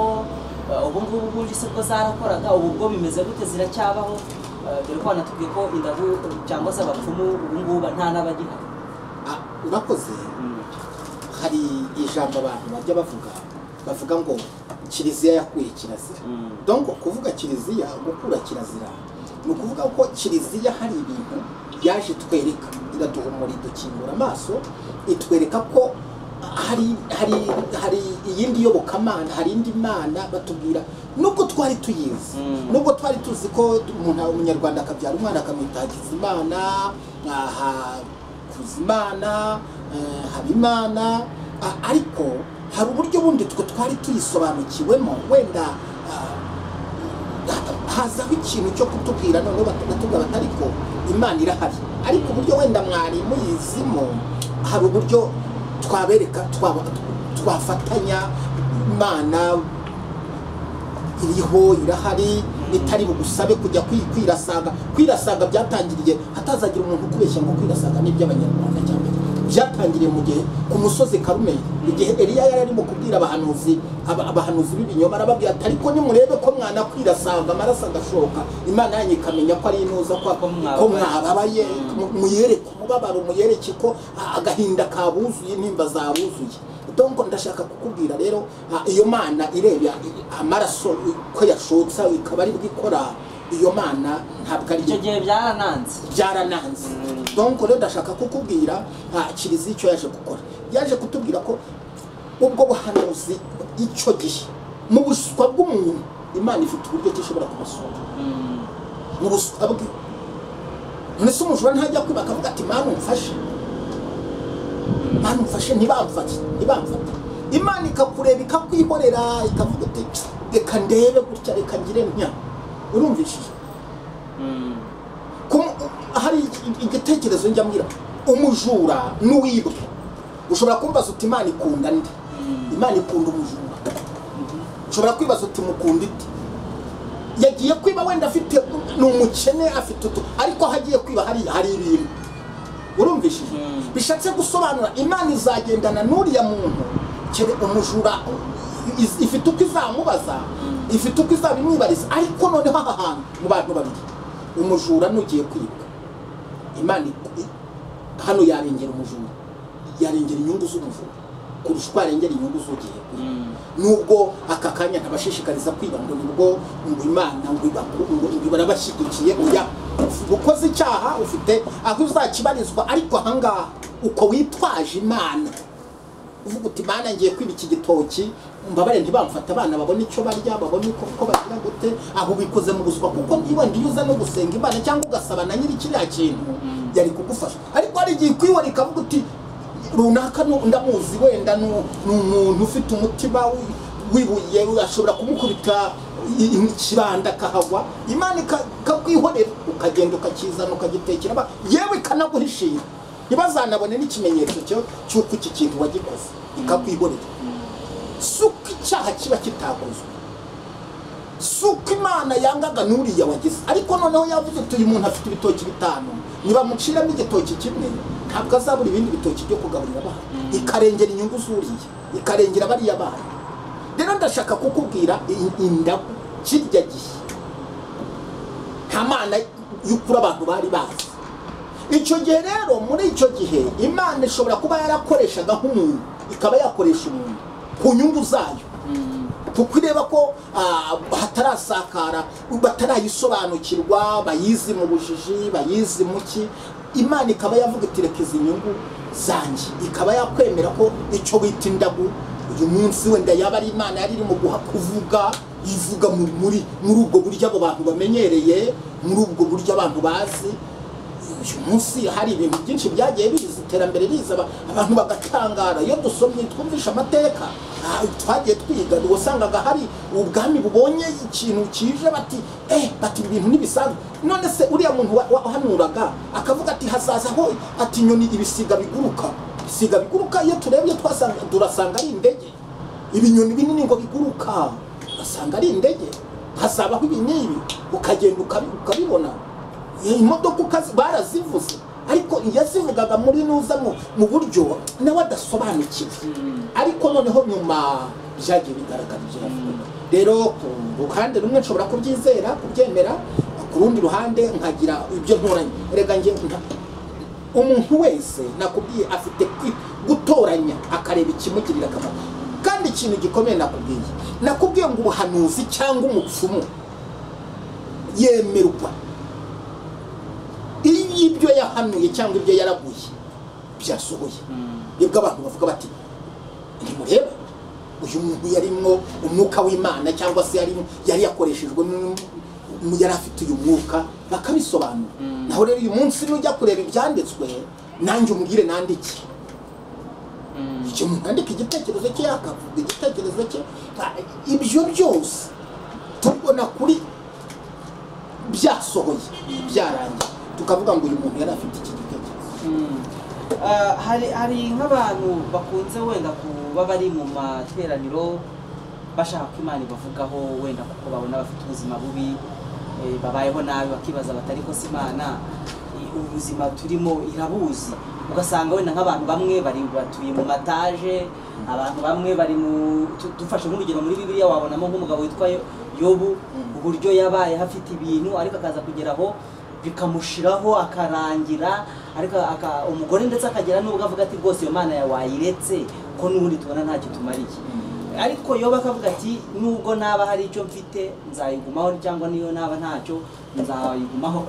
eh, ubu ngubu ubundi se bwo zarakoraga ubu bwo bimeze gute ziracyabaho Eh, dore ko wanatubwiye ko indagu cyangwa se abapfumu ubu ngubu ba- nta n'abagihari Ah, urakoze hari ijambo abantu bajya bavuga bavuga ngo kiliziya yakuye kirazira Mm. donko kuvuga kiliziya gukura kirazira ni ukuvuga ko kiliziya hari ibintu yaje itwereka iratuhumura idukingura amaso itwereka ko hari hari hari iyindi yobokamana hari indi mana batubwira nubwo twari tuyizi Mm. nubwo twari tuzi ko umuntu umunyarwanda akabyara umwana akamwita hakizimana hakuzimana eh, habimana a- ariko hari uburyo bundi twe twari tuyisobanukiwemo wenda ah, hazaho ikintu cyo kutubwira noneho bagatubwira bati ariko imana irahari ariko uburyo wenda mwari muyizimo hari uburyo twabereka twaba- twafatanya imana iriho irahari itari bugusabe kujya kwi- kwirasaga kwirasaga byatangiriye hatazagira umuntu ukubeshya ngo kwirasaga ni iby'abanyarwanda cyane byatangiriye mu gihe ku musozi karumeli igihe eliya yari arimo kubwira abahanuzi aba- abahanuzi b'ibinyoma arababwira ati ariko nimurebe ko mwana kwirasaga amaraso agashoka imana yanyu ikamenya ko ari inuza ko Ko mwababaye. ko mwababaye mu- muyereke umubabaro muyereke ko ah, agahinda kabuzuye intimba zabuzuye donko ndashaka kukubwira rero ah, iyo mana ireba amaraso ko yashotsa ikaba ari bwikora iyo mana ntabwo ari icyo yo gihe byarananze byarananze donko rero ndashaka kukubwira ah, kiliziya icyo yaje gukora yaje kutubwira ko ubwo buhanuzi icyo gihe mu buswa bw'umuntu imana ifite uburyo ki ishobora kubasura Mm. mu buswa bwe mbese umujura ntajya kwiba akavuga ati mana umfashe mana umfashe ntibamfate ntibamfate imana ikakureba ikakwihorera ikavuga iti reka ndebe gutya reka ngire ntya urumvishije Mm. Kumu- hari ig- igitekerezo njya mbwira umujura n'uwibwe ushobora kumbaza uti imana ikunda nde imana ikunda umujura ushobora kwibaza uti mukunda ite yagiye kwiba wenda afite ni umukene afite utu ariko aho agiye kwiba hari hari ibintu urumvishije Mm. bishatse gusobanura imana izagendana n'uriya muntu kere umujura iz- ifite uko izamubaza ifite uko izabimwibariza ariko noneho aha hantu mu bantu babiri umujura n'ugiye kwibwa imana i- i- hano yarengera umujura yarengera inyungu z'umujura kurusha uko yarengera inyungu z'ugiye kwiba Mm. nubwo aka kanya ntabashishikariza kwiba ngo nibwo ngo imana ngo ibaku- ngo ngo barabashyigikiye oya ukoze icyaha ufite aho uzakibarizwa ariko ahangaha uko witwaje imana uvuga uti imana ngiye kwiba iki gitoki mbabare ntibamfata abana babone icyo barya babone uko uko bagira gute aho bikoze mu buswa kuko niba iyo uza no gusenga imana cyangwa ugasaba na nyiri kiriya kintu yari kugufasha ariko hari igihe ikwihora ikavuga uti runaka nu- ndamuzi wenda nu- ni umuntu ufite umutima wi- wibuye ashobora kumukubita i- i- ikibanda akahagwa imana ika- ikakwihorera ukagenda ukakizana ukagitekera aba- yewe ikanaguhishira ntibazanabone n'ikimenyetso cyo cy'uko iki kintu wagikoze ikakwihorera si uko icyaha kiba kitakozwe si uko imana yangaga n'uriya wagize ariko noneho yavuze ati uyu muntu afite ibitoki bitanu nibamuciramo igitoki kimwe ntabwo azabura ibindi bitoki byo kugaburira abana ikarengera inyungu z'uriya ikarengera bariya bana rero ndashaka kukubwira indagu kirya gihe nta mana y'ukuri abantu bari bazi icyo gihe rero muri icyo gihe imana ishobora kuba yarakoreshaga nk'umuntu ikaba yakoresha umuntu ku nyungu zayo kuko ireba ko ah, hatarasakara batarayisobanukirwa bayizi mu bujiji bayizi mu ki imana ikaba yavuga iti reka izi nyungu zanjye ikaba yakwemera ko icyo wita indagu uyu munsi wenda yaba ari imana yari irimo guha kuvuga ivuga muri muri muri ubwo buryo abo bantu bamenyereye muri ubwo buryo abantu bazi uyu munsi hari ibintu byinshi byagiye biza iterambere riza aba- abantu bagatangara iyo dusomye twumvisha amateka ah, twagiye twiga wasangaga hari ubwami bubonye ikintu kije bati eh bati ibi bintu ntibisanzwe none se uriya muntu wa- wahanuraga akavuga ati hazazaho ati inyoni ibisiga biguruka ibisiga biguruka iyo turebye twasanga turasanga ari indege ibinyoni binini ngo biguruka ugasanga ari indege hazabaho ibi n'ibi ukagenda ukabi- ukabibona Iyi imodoka ukazi barazivuze ariko yazivugaga muri nuza mu- mu buryo nawe adasobanukiwe ariko noneho nyuma byagiye bigaragara ibyo yavuga rero ku ruhande rumwe nshobora kubyizera kubyemera ku rundi ruhande nkagira ibyo ntoranya rega njye nta- umuntu wese nakubwiye afite kwi- gutoranya akareba ikimugirira akamaro kandi ikintu gikomeye nakubwiye nakubwiye ngo ubuhanuzi cyangwa umupfumu yemerwa iyo ibyo yahanuye cyangwa ibyo yaraguye byasohoye nibwo abantu bavuga bati ntimurebe uyu muntu yarimwo umwuka w'imana cyangwa se yarimo yari yakoreshejwe n'u- mu- yari afite uyu mwuka bakabisobanura naho rero uyu munsi nujya kureba ibyanditswe nanjye umbwire nandike icyo muntu yandika igitekerezo cye yakavuga igitekerezo cye Ah, ibyo byose tubona kuri byasohoye byarangiye tukavuga ngo uyu muntu yari afite iki gitekerezo Ah, hari hari nk'abantu bakunze wenda kuba bari mu materaniro bashaka ko imana ibavugaho wenda kuko babona bafite ubuzima bubi eh, babayeho nabi bakibaza batari ko si imana i- ubuzima turimo irabuzi ugasanga wenda nk'abantu bamwe bari batuye mu mataje abantu bamwe bari mu tu- dufashe nk'urugero muri bibiliya wabonamo nk'umugabo witwa Yo- yobu uburyo yabaye hafite ibintu ariko akaza kugera aho bikamushiraho akarangira ariko aka- umugore ndetse akagera n'ubwo avuga ati rwose iyo mana yawe wayiretse ko n'ubundi tubona ntacyo tumariye ariko yoba akavuga ati nubwo naba hari icyo mfite nzayigumaho cyangwa niyo naba ntacyo nzayigumaho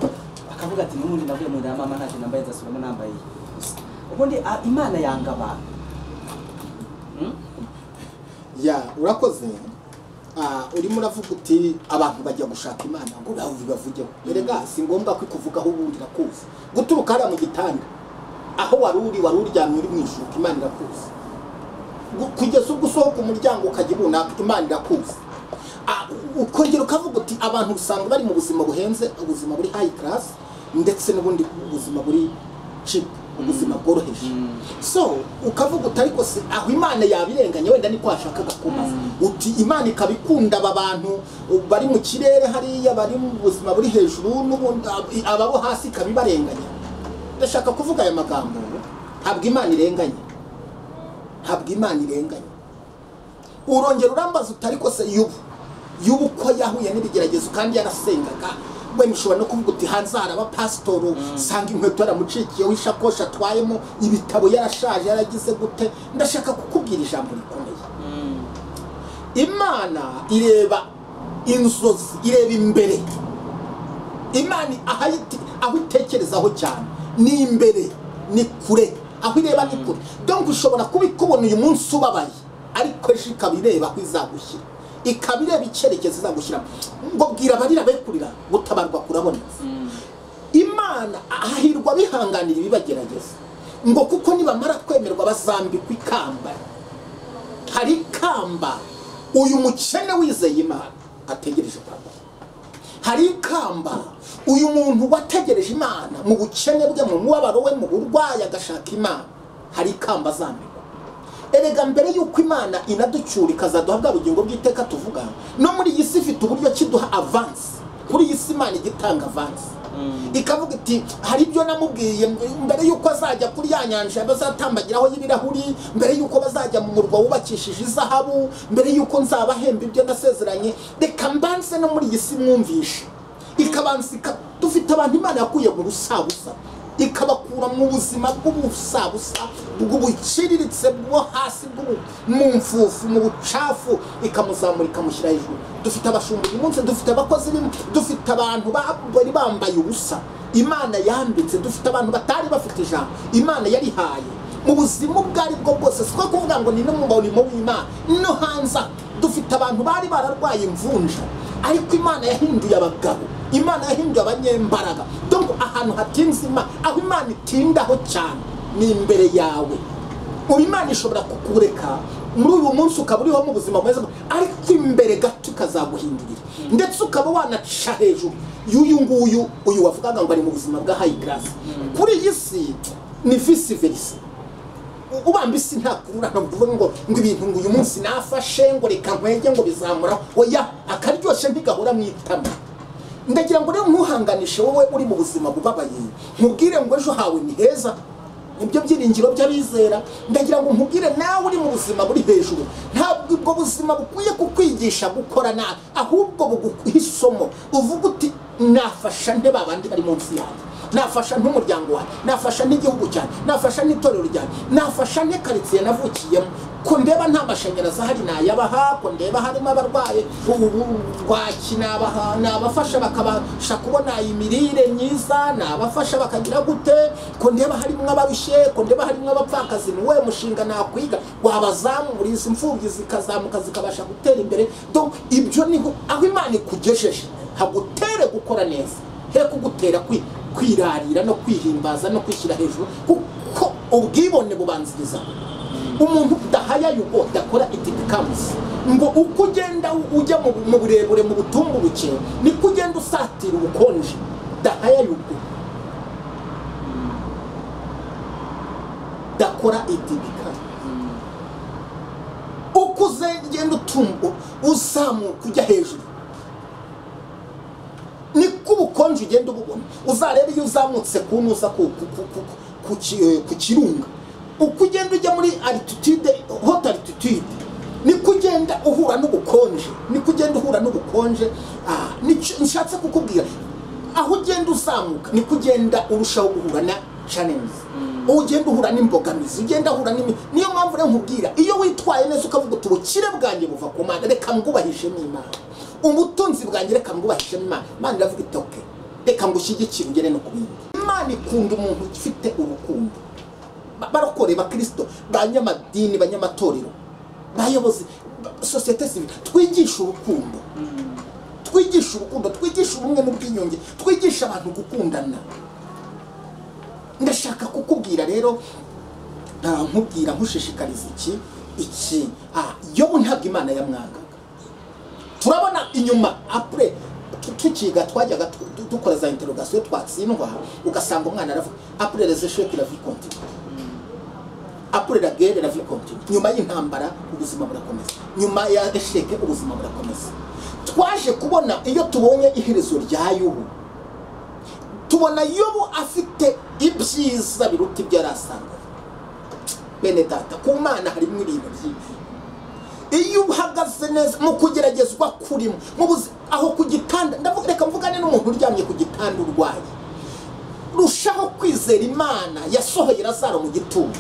akavuga ati n'ubundi navuye mu nda ya mama ntacyo nambaye nzasubiramo nambaye gusa ubundi ah, imana yanga abantu Hmm? ya urakoze Ah, urimo uravuga uti abantu bajya gushaka imana ngo nawe bibavugeho erega si ngombwa ko ikuvugaho ubundi irakuzi guturuka hariya mu gitanda aho wari uri wari uryamye uri mu ishuka imana irakuzi Gu- kugeza ubwo usohoka umuryango ukajya runaka imana irakuzi Ah, ukongera ukavuga uti abantu usanga bari mu buzima buhenze ubuzima buri hayi karasi ndetse n'ubundi buzima buri cipu ubuzima bworoheje so ukavuga uti ariko se aho imana yabirenganya wenda niko yashakaga kubaza uti imana ikaba ikunda aba bantu uh, bari mu kirere hariya bari mu buzima buri hejuru n'ubundi ab- ababo hasi ikaba ibarenganya ndashaka kuvuga aya magambo ntabwo imana irenganya ntabwo imana irenganya urongera urambaza uti ariko se yubu yubu ko yahuye n'ibigeragezo kandi yarasengaga wenda ushobora no kuvuga uti hanze hari abapasitori usanga inkweto yaramucikiyeho ishakoshi atwayemo ibitabo yarashaje yaragize gute ndashaka kukubwira ijambo rikomeye imana ireba inzozi ireba imbere imana aho ayite- aho itekerezaho cyane ni imbere ni kure aho ireba ni kure donc ushobora kuba ikubona uyu munsi ubabaye ariko ejo ikaba ireba aho izagushyira ikaba ireba icyerekezo izagushyiramo ngo bwira abarira be kurira gutabarwa kurabonetse imana ahirwa bihanganira ibibagerageza ngo kuko nibamara kwemerwa bazambikwa ikamba hari ikamba uyu mukene wizeye imana ategereje kwambara hari ikamba uyu muntu wategereje imana mu bukene bwe mu mubabaro we mu burwayi agashaka imana hari ikamba azambikwa erega mbere y'uko imana inaducyura ikazaduha bwa bugingo bw'iteka tuvuga no muri iyi si ifite uburyo ki duha avansi kuri iyi si imana ijya itanga avansi ikavuga iti hari ibyo namubwiye mbere y'uko azajya kuri ya nyanja bazatambagiraho y'ibirahuri mbere y'uko bazajya mu murwa wubakishije izahabu mbere y'uko nzabahemba ibyo nasezeranye reka mbanze no muri iyi si mwumvishe ikabanza ika- dufite abantu imana yakuye mu rusabusa ikabakura mu buzima bw'ubusabusa bw'ubuciriritse bwo hasi bw'ubu mu mfufu mu bucafu ikamuzamura ikamushyira hejuru dufite abashumba uyu munsi dufite abakozi b'im- dufite abantu ba- bari bambaye ubusa imana yambitse dufite abantu batari bafite ijambo imana yarihaye mu buzima ubwo aribwo bwose si ko kuvuga ngo ni no mu murimo w'imana no hanze aha. dufite abantu bari bararwaye imvunja ariko imana yahinduye abagabo imana yahinduye abanyembaraga donko ahantu hatinze imana aho imana itindaho cyane ni imbere yawe ubu imana ishobora kukureka muri uyu munsi ukaba uriho mu buzima bwiza ariko imbere gato ikazaguhindurira ndetse ukaba wanaca hejuru y'uyu nguyu uyu wavugaga ngo ari mu buzima bwa hayi garasi kuri iyi si ni visi verisa ubamba isi nta kururana kuvuga ngo ngo ibintu ngo uyu munsi nafashe ngo reka nkwege ngo bizamuraho oya akaryoshye ntigahora mu itama ndagira ngo rero ntuhanganishe wowe uri mu buzima bubabaye nkubwire ngo ejo hawe ni heza nibyo byiringiro by'abizera ndagira ngo nkubwire nawe uri mu buzima buri hejuru ntabwo ubwo buzima bukwiye kukwigisha gukora nabi ahubwo buguha isomo uvuga uti nafasha nte babandi bari munsi yanjye nafasha nk'umuryango wanjye nafasha n'igihugu cyanjye nafasha n'itorero ryanjye nafasha n'ikaritsiye navukiyemo ko ndeba nta mashanyarazi ahari nayabaha ko ndeba harimo abarwaye ubwaki nabaha nabafasha bakabasha kubona imirire myiza nabafasha bakagira gute ko ndeba harimo abarushye ko ndeba harimo abapfakazi ni uwuhe mushinga nakwiga wabazamura izi mfubyi zikazamuka zikabasha gutera imbere donc ibyo niho aho imana ikugejeje hagutere gukora neza he kugutera kwi- kwirarira no kwihimbaza no kwishyira hejuru kuko ubwibone bubanziriza umuntu udahayaye ubwo dakora itibikamusi ngo uko ugenda u- ujya mu bu- mu burebure mu butumburuke niko ugenda usatira ubukonje dahayaye ubwo dakora itibikamusi uko uzagenda utumbu uzamuka ujya hejuru niko ubukonje ugenda ububona uzarebe iyo uzamutse ku ntuza ku- ku- ku- ku- ku ki- ku kirunga uko ugenda ujya muri altitude hot altitude niko ugenda uhura n'ubukonje niko ugenda uhura n'ubukonje Ah, nicyo nshatse kukubwira aho ugenda uzamuka niko ugenda urushaho guhura na challenge ugenda uhura n'imbogamizi ugenda uhura n'imi niyo mpamvu rero nkubwira iyo witwaye neza ukavuga uti ubukire bwanjye buva ku mana reka mbwubahishe n'imana ubutunzi bwanjye reka mbwubahishe imana imana iravuga iti oke reka ngushyigikire ugere no ku bindi imana ikunda umuntu ufite urukundo Ba- barokore bakristo banyamadini banyamatorero bayobozi ba- sosiyete sivile twigishe urukundo twigishe urukundo twigishe ubumwe n'ubwiyunge twigishe abantu gukundana ndashaka kukubwira rero ah, nkubwira nkushishikariza iki iki Ah, yobu ntabwo imana yamwangaga turabona inyuma apure tu- tukiga twajyaga tu- du- dukora za interogasiyo twatsindwa ugasanga umwana aravuga apure rezesheke la vie continue apure la guerre la vie continue nyuma y'intambara ubuzima burakomeza nyuma ya esheke ubuzima burakomeza twaje kubona iyo tubonye iherezo rya yubu tubona yobu afite ibyiza biruta ibyo yari asanga bene data ku mana harimo ibintu byinshi iyo uhagaze neza mu kugeragezwa kurimo mu buzi aho ku gitanda ndavuga reka mvugane n'umuntu uryamye ku gitanda urwaye rushaho kwizera imana yasohoye lazaro mu gitumo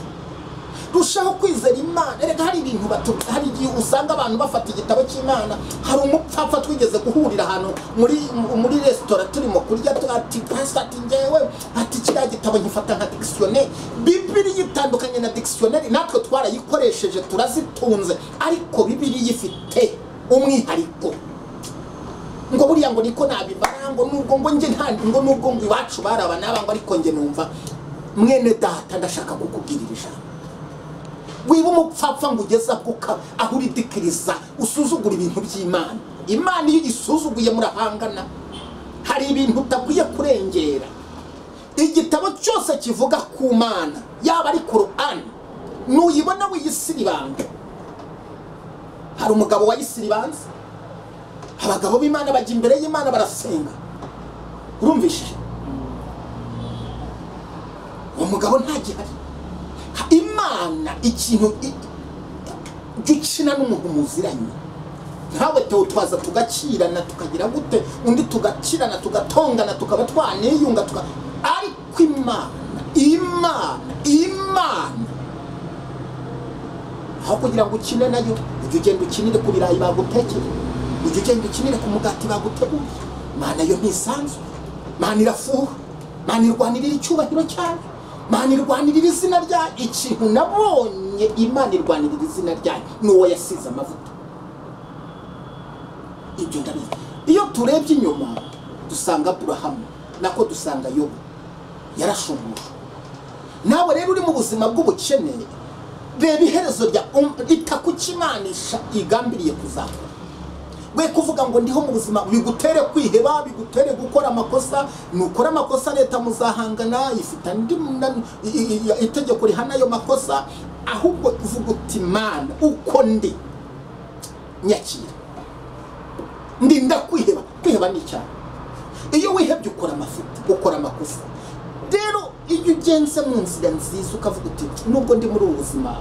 rushaho kwizera imana reka hari ibintu batu hari igihe usanga abantu bafata igitabo cy'imana hari umupfapfa twigeze guhurira ahantu muri muri resitora turimo kurya tu- ati pasita ati ngewe ati kiriya gitabo nkifata nka dikisiyoneri bibiriya itandukanye na dikisiyoneri natwe twarayikoresheje turazitunze ariko bibiriya ifite umwihariko ngo buriya ngo niko nabibara ngo nubwo ngo njye nta ngo nubwo ngo iwacu baraba naba ngo ariko njye numva mwene data ndashaka kukubwirira ijambo wiba umupfapfa ngo ugeze aho uka- aho uridikiriza usuzugura ibintu by'imana imana iyo igisuzuguye murahangana hari ibintu utakwiye kurengera igitabo cyose kivuga ku mana yaba ari korani ntuyibona wiyisiribanga hari umugabo wayisiribanze abagabo b'imana bajya imbere y'imana barasenga urumvishije uwo mugabo ntagihari imana ikintu i- jya ukina n'umuntu muziranye nkawe tewo twaza tugakirana tukagira gute undi tugakirana tugatongana tukaba twaniyunga tuka ariko imana imana imana aho kugira ngo ukine nayo ujya ugenda ukinire ku birayi bagutekeye ujya ugenda ukinire ku mugati baguteguye imana yo ntisanzwe imana irafuha imana irwanirira icyubahiro cyayo imana irwanirira izina ryayo ikintu nabonye imana irwanirira izina ryayo ni uwo yasize amavuta ibyo ndabizi iyo turebye inyuma dusanga aburahamu nako dusanga yobu yarashumuje nawe rero uri mu buzima bw'ubukene reba iherezo rya itakukimanisha igambiriye kuzakora we kuvuga ngo ndiho mu buzima bigutere kwiheba bigutere gukora amakosa nukora amakosa leta muzahangana ifite andi mna- i- i- i- itegeko rihana ayo makosa ahubwo uvuga uti mana uko ndi nyakira ndinda kwiheba kwiheba ni icyaha iyo wihebye ukora amafuti ukora amakosa rero iyo ugenze mu nzira nziza ukavuga uti nubwo ndi muri ubu buzima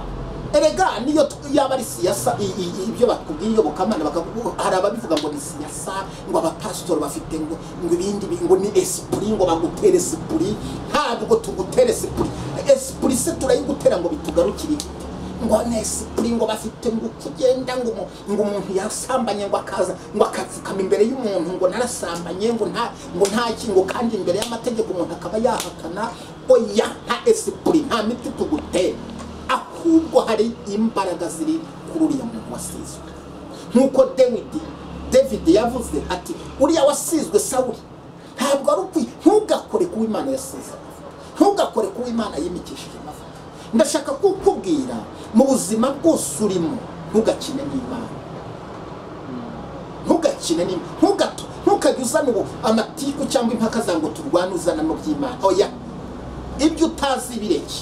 erega niyo t- yaba ari siyasa i- i- i- ibyo bakubwiye iyobokamana bakavuga hari ababivuga ngo ni siyasa ngo abapasitori bafite ngo ngo ibindi bi- ngo ni esipuri ngo bagutere esipuri ntabwo tugutera esipuri esipuri se turayigutera ngo bitugarukire iki? ngo nesipuri ngo bafite ngo uko ugenda ngo umu- ngo umuntu yasambanye ngo akaza ngo akapfukama imbere y'umuntu ngo narasambanye ngo nta ngo nta ki- ngo kandi imbere y'amategeko umuntu akaba yahakana oya nta esipuri nta miti tugutera ahubwo hari imbaraga ziri kuri uriya muntu wasizwe nk'uko dawidi david yavuze ati uriya wasizwe sawuri ntabwo ari ukwi ntugakore ku imana yasize ntugakore ku imana yimikishije amavuta ndashaka kukubwira mu buzima bwose urimo ntugakine n'imana ntugakine n'imwe ntugato ntukajye uzana ubu amatiku cyangwa impaka za ngo turwane uzana mu by'imana oya ibyo utazi bireke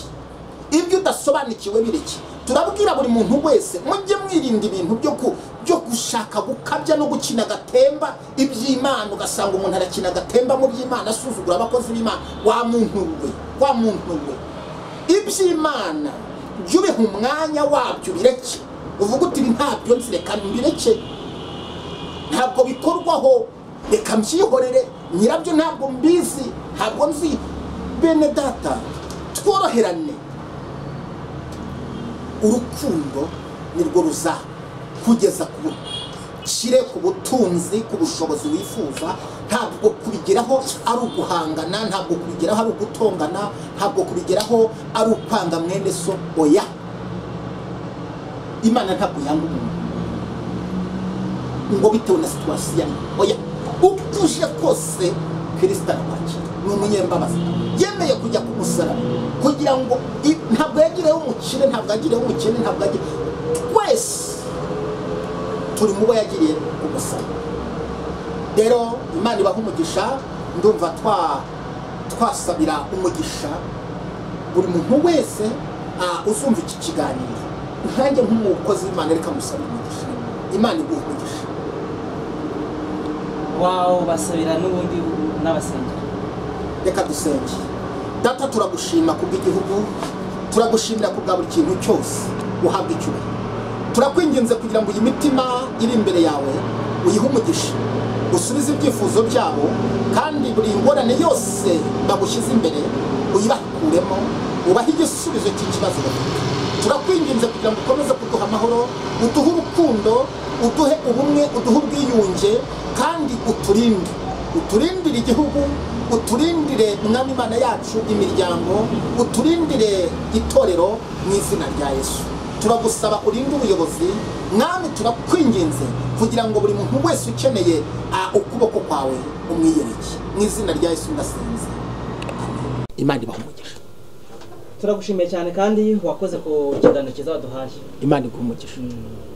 ibyo udasobanukiwe bireke turabwira buri muntu wese mujye mwirinda ibintu byo ku byo gushaka gukabya no gukina agatemba iby'imana ugasanga umuntu arakina agatemba mu by'imana asuzugura abakozi b'imana wa muntu we wa muntu we iby'imana jya ubiha umwanya wabyo bireke uvuga uti ibi ntabyo nzi reka mbireke ntabwo bikorwaho reka mbyihorere nyirabyo ntabwo mbizi ntabwo nzi bene data tworoherane urukundo nirwo ruzakugeza ku bukire ku butunzi ku bushobozi wifuza ntabwo kubigeraho ari uguhangana ntabwo kubigeraho ari ugutongana ntabwo kubigeraho ari ukwanga mwene so oya imana ntabwo yanga umuntu ngo bitewe na situwasiyo arimo oya uko uje kose kirisita arakwakira ni umunyembabazi yemeye kujya ku musaraba kugira ngo i- ntabwo yagireho umukire ntabwo yagireho umukene ntabwo yagira twese turi mu bo yagiriye ku musaraba rero imana ibaha umugisha ndumva twa- twasabira umugisha buri muntu wese ah, uzumva iki kiganiro nkanjye nk'umukozi w'imana reka musabira umugisha imana iguha umugisha wawe basabira n'ubundi n'abasengera reka dusenge data turagushima ku bw'igihugu turagushimira ku bwa buri kintu cyose uhabwa icyubahiro turakwinginze kugira ngo iyi mitima iri imbere yawe uyihe umugisha usubize ibyifuzo byabo kandi buri ngorane yose bagushyize imbere uyibakuremo ubahe igisubizo cy'ikibazo bafite turakwinginze kugira ngo ukomeze kuduha amahoro uduhe urukundo uduhe ubumwe uduhe ubwiyunge kandi uturinde uturindire igihugu uturindire mwami imana yacu imiryango uturindire itorero mu izina rya yesu turagusaba urinde ubuyobozi mwami turakwinginze kugira ngo buri muntu wese ukeneye ah, ukuboko kwawe umwiyereke mu izina rya yesu ndasenze Amen. imana ibaha umugisha turagushimiye cyane kandi wakoze ku kiganiro cyiza waduhaye imana iguha umugisha Mm.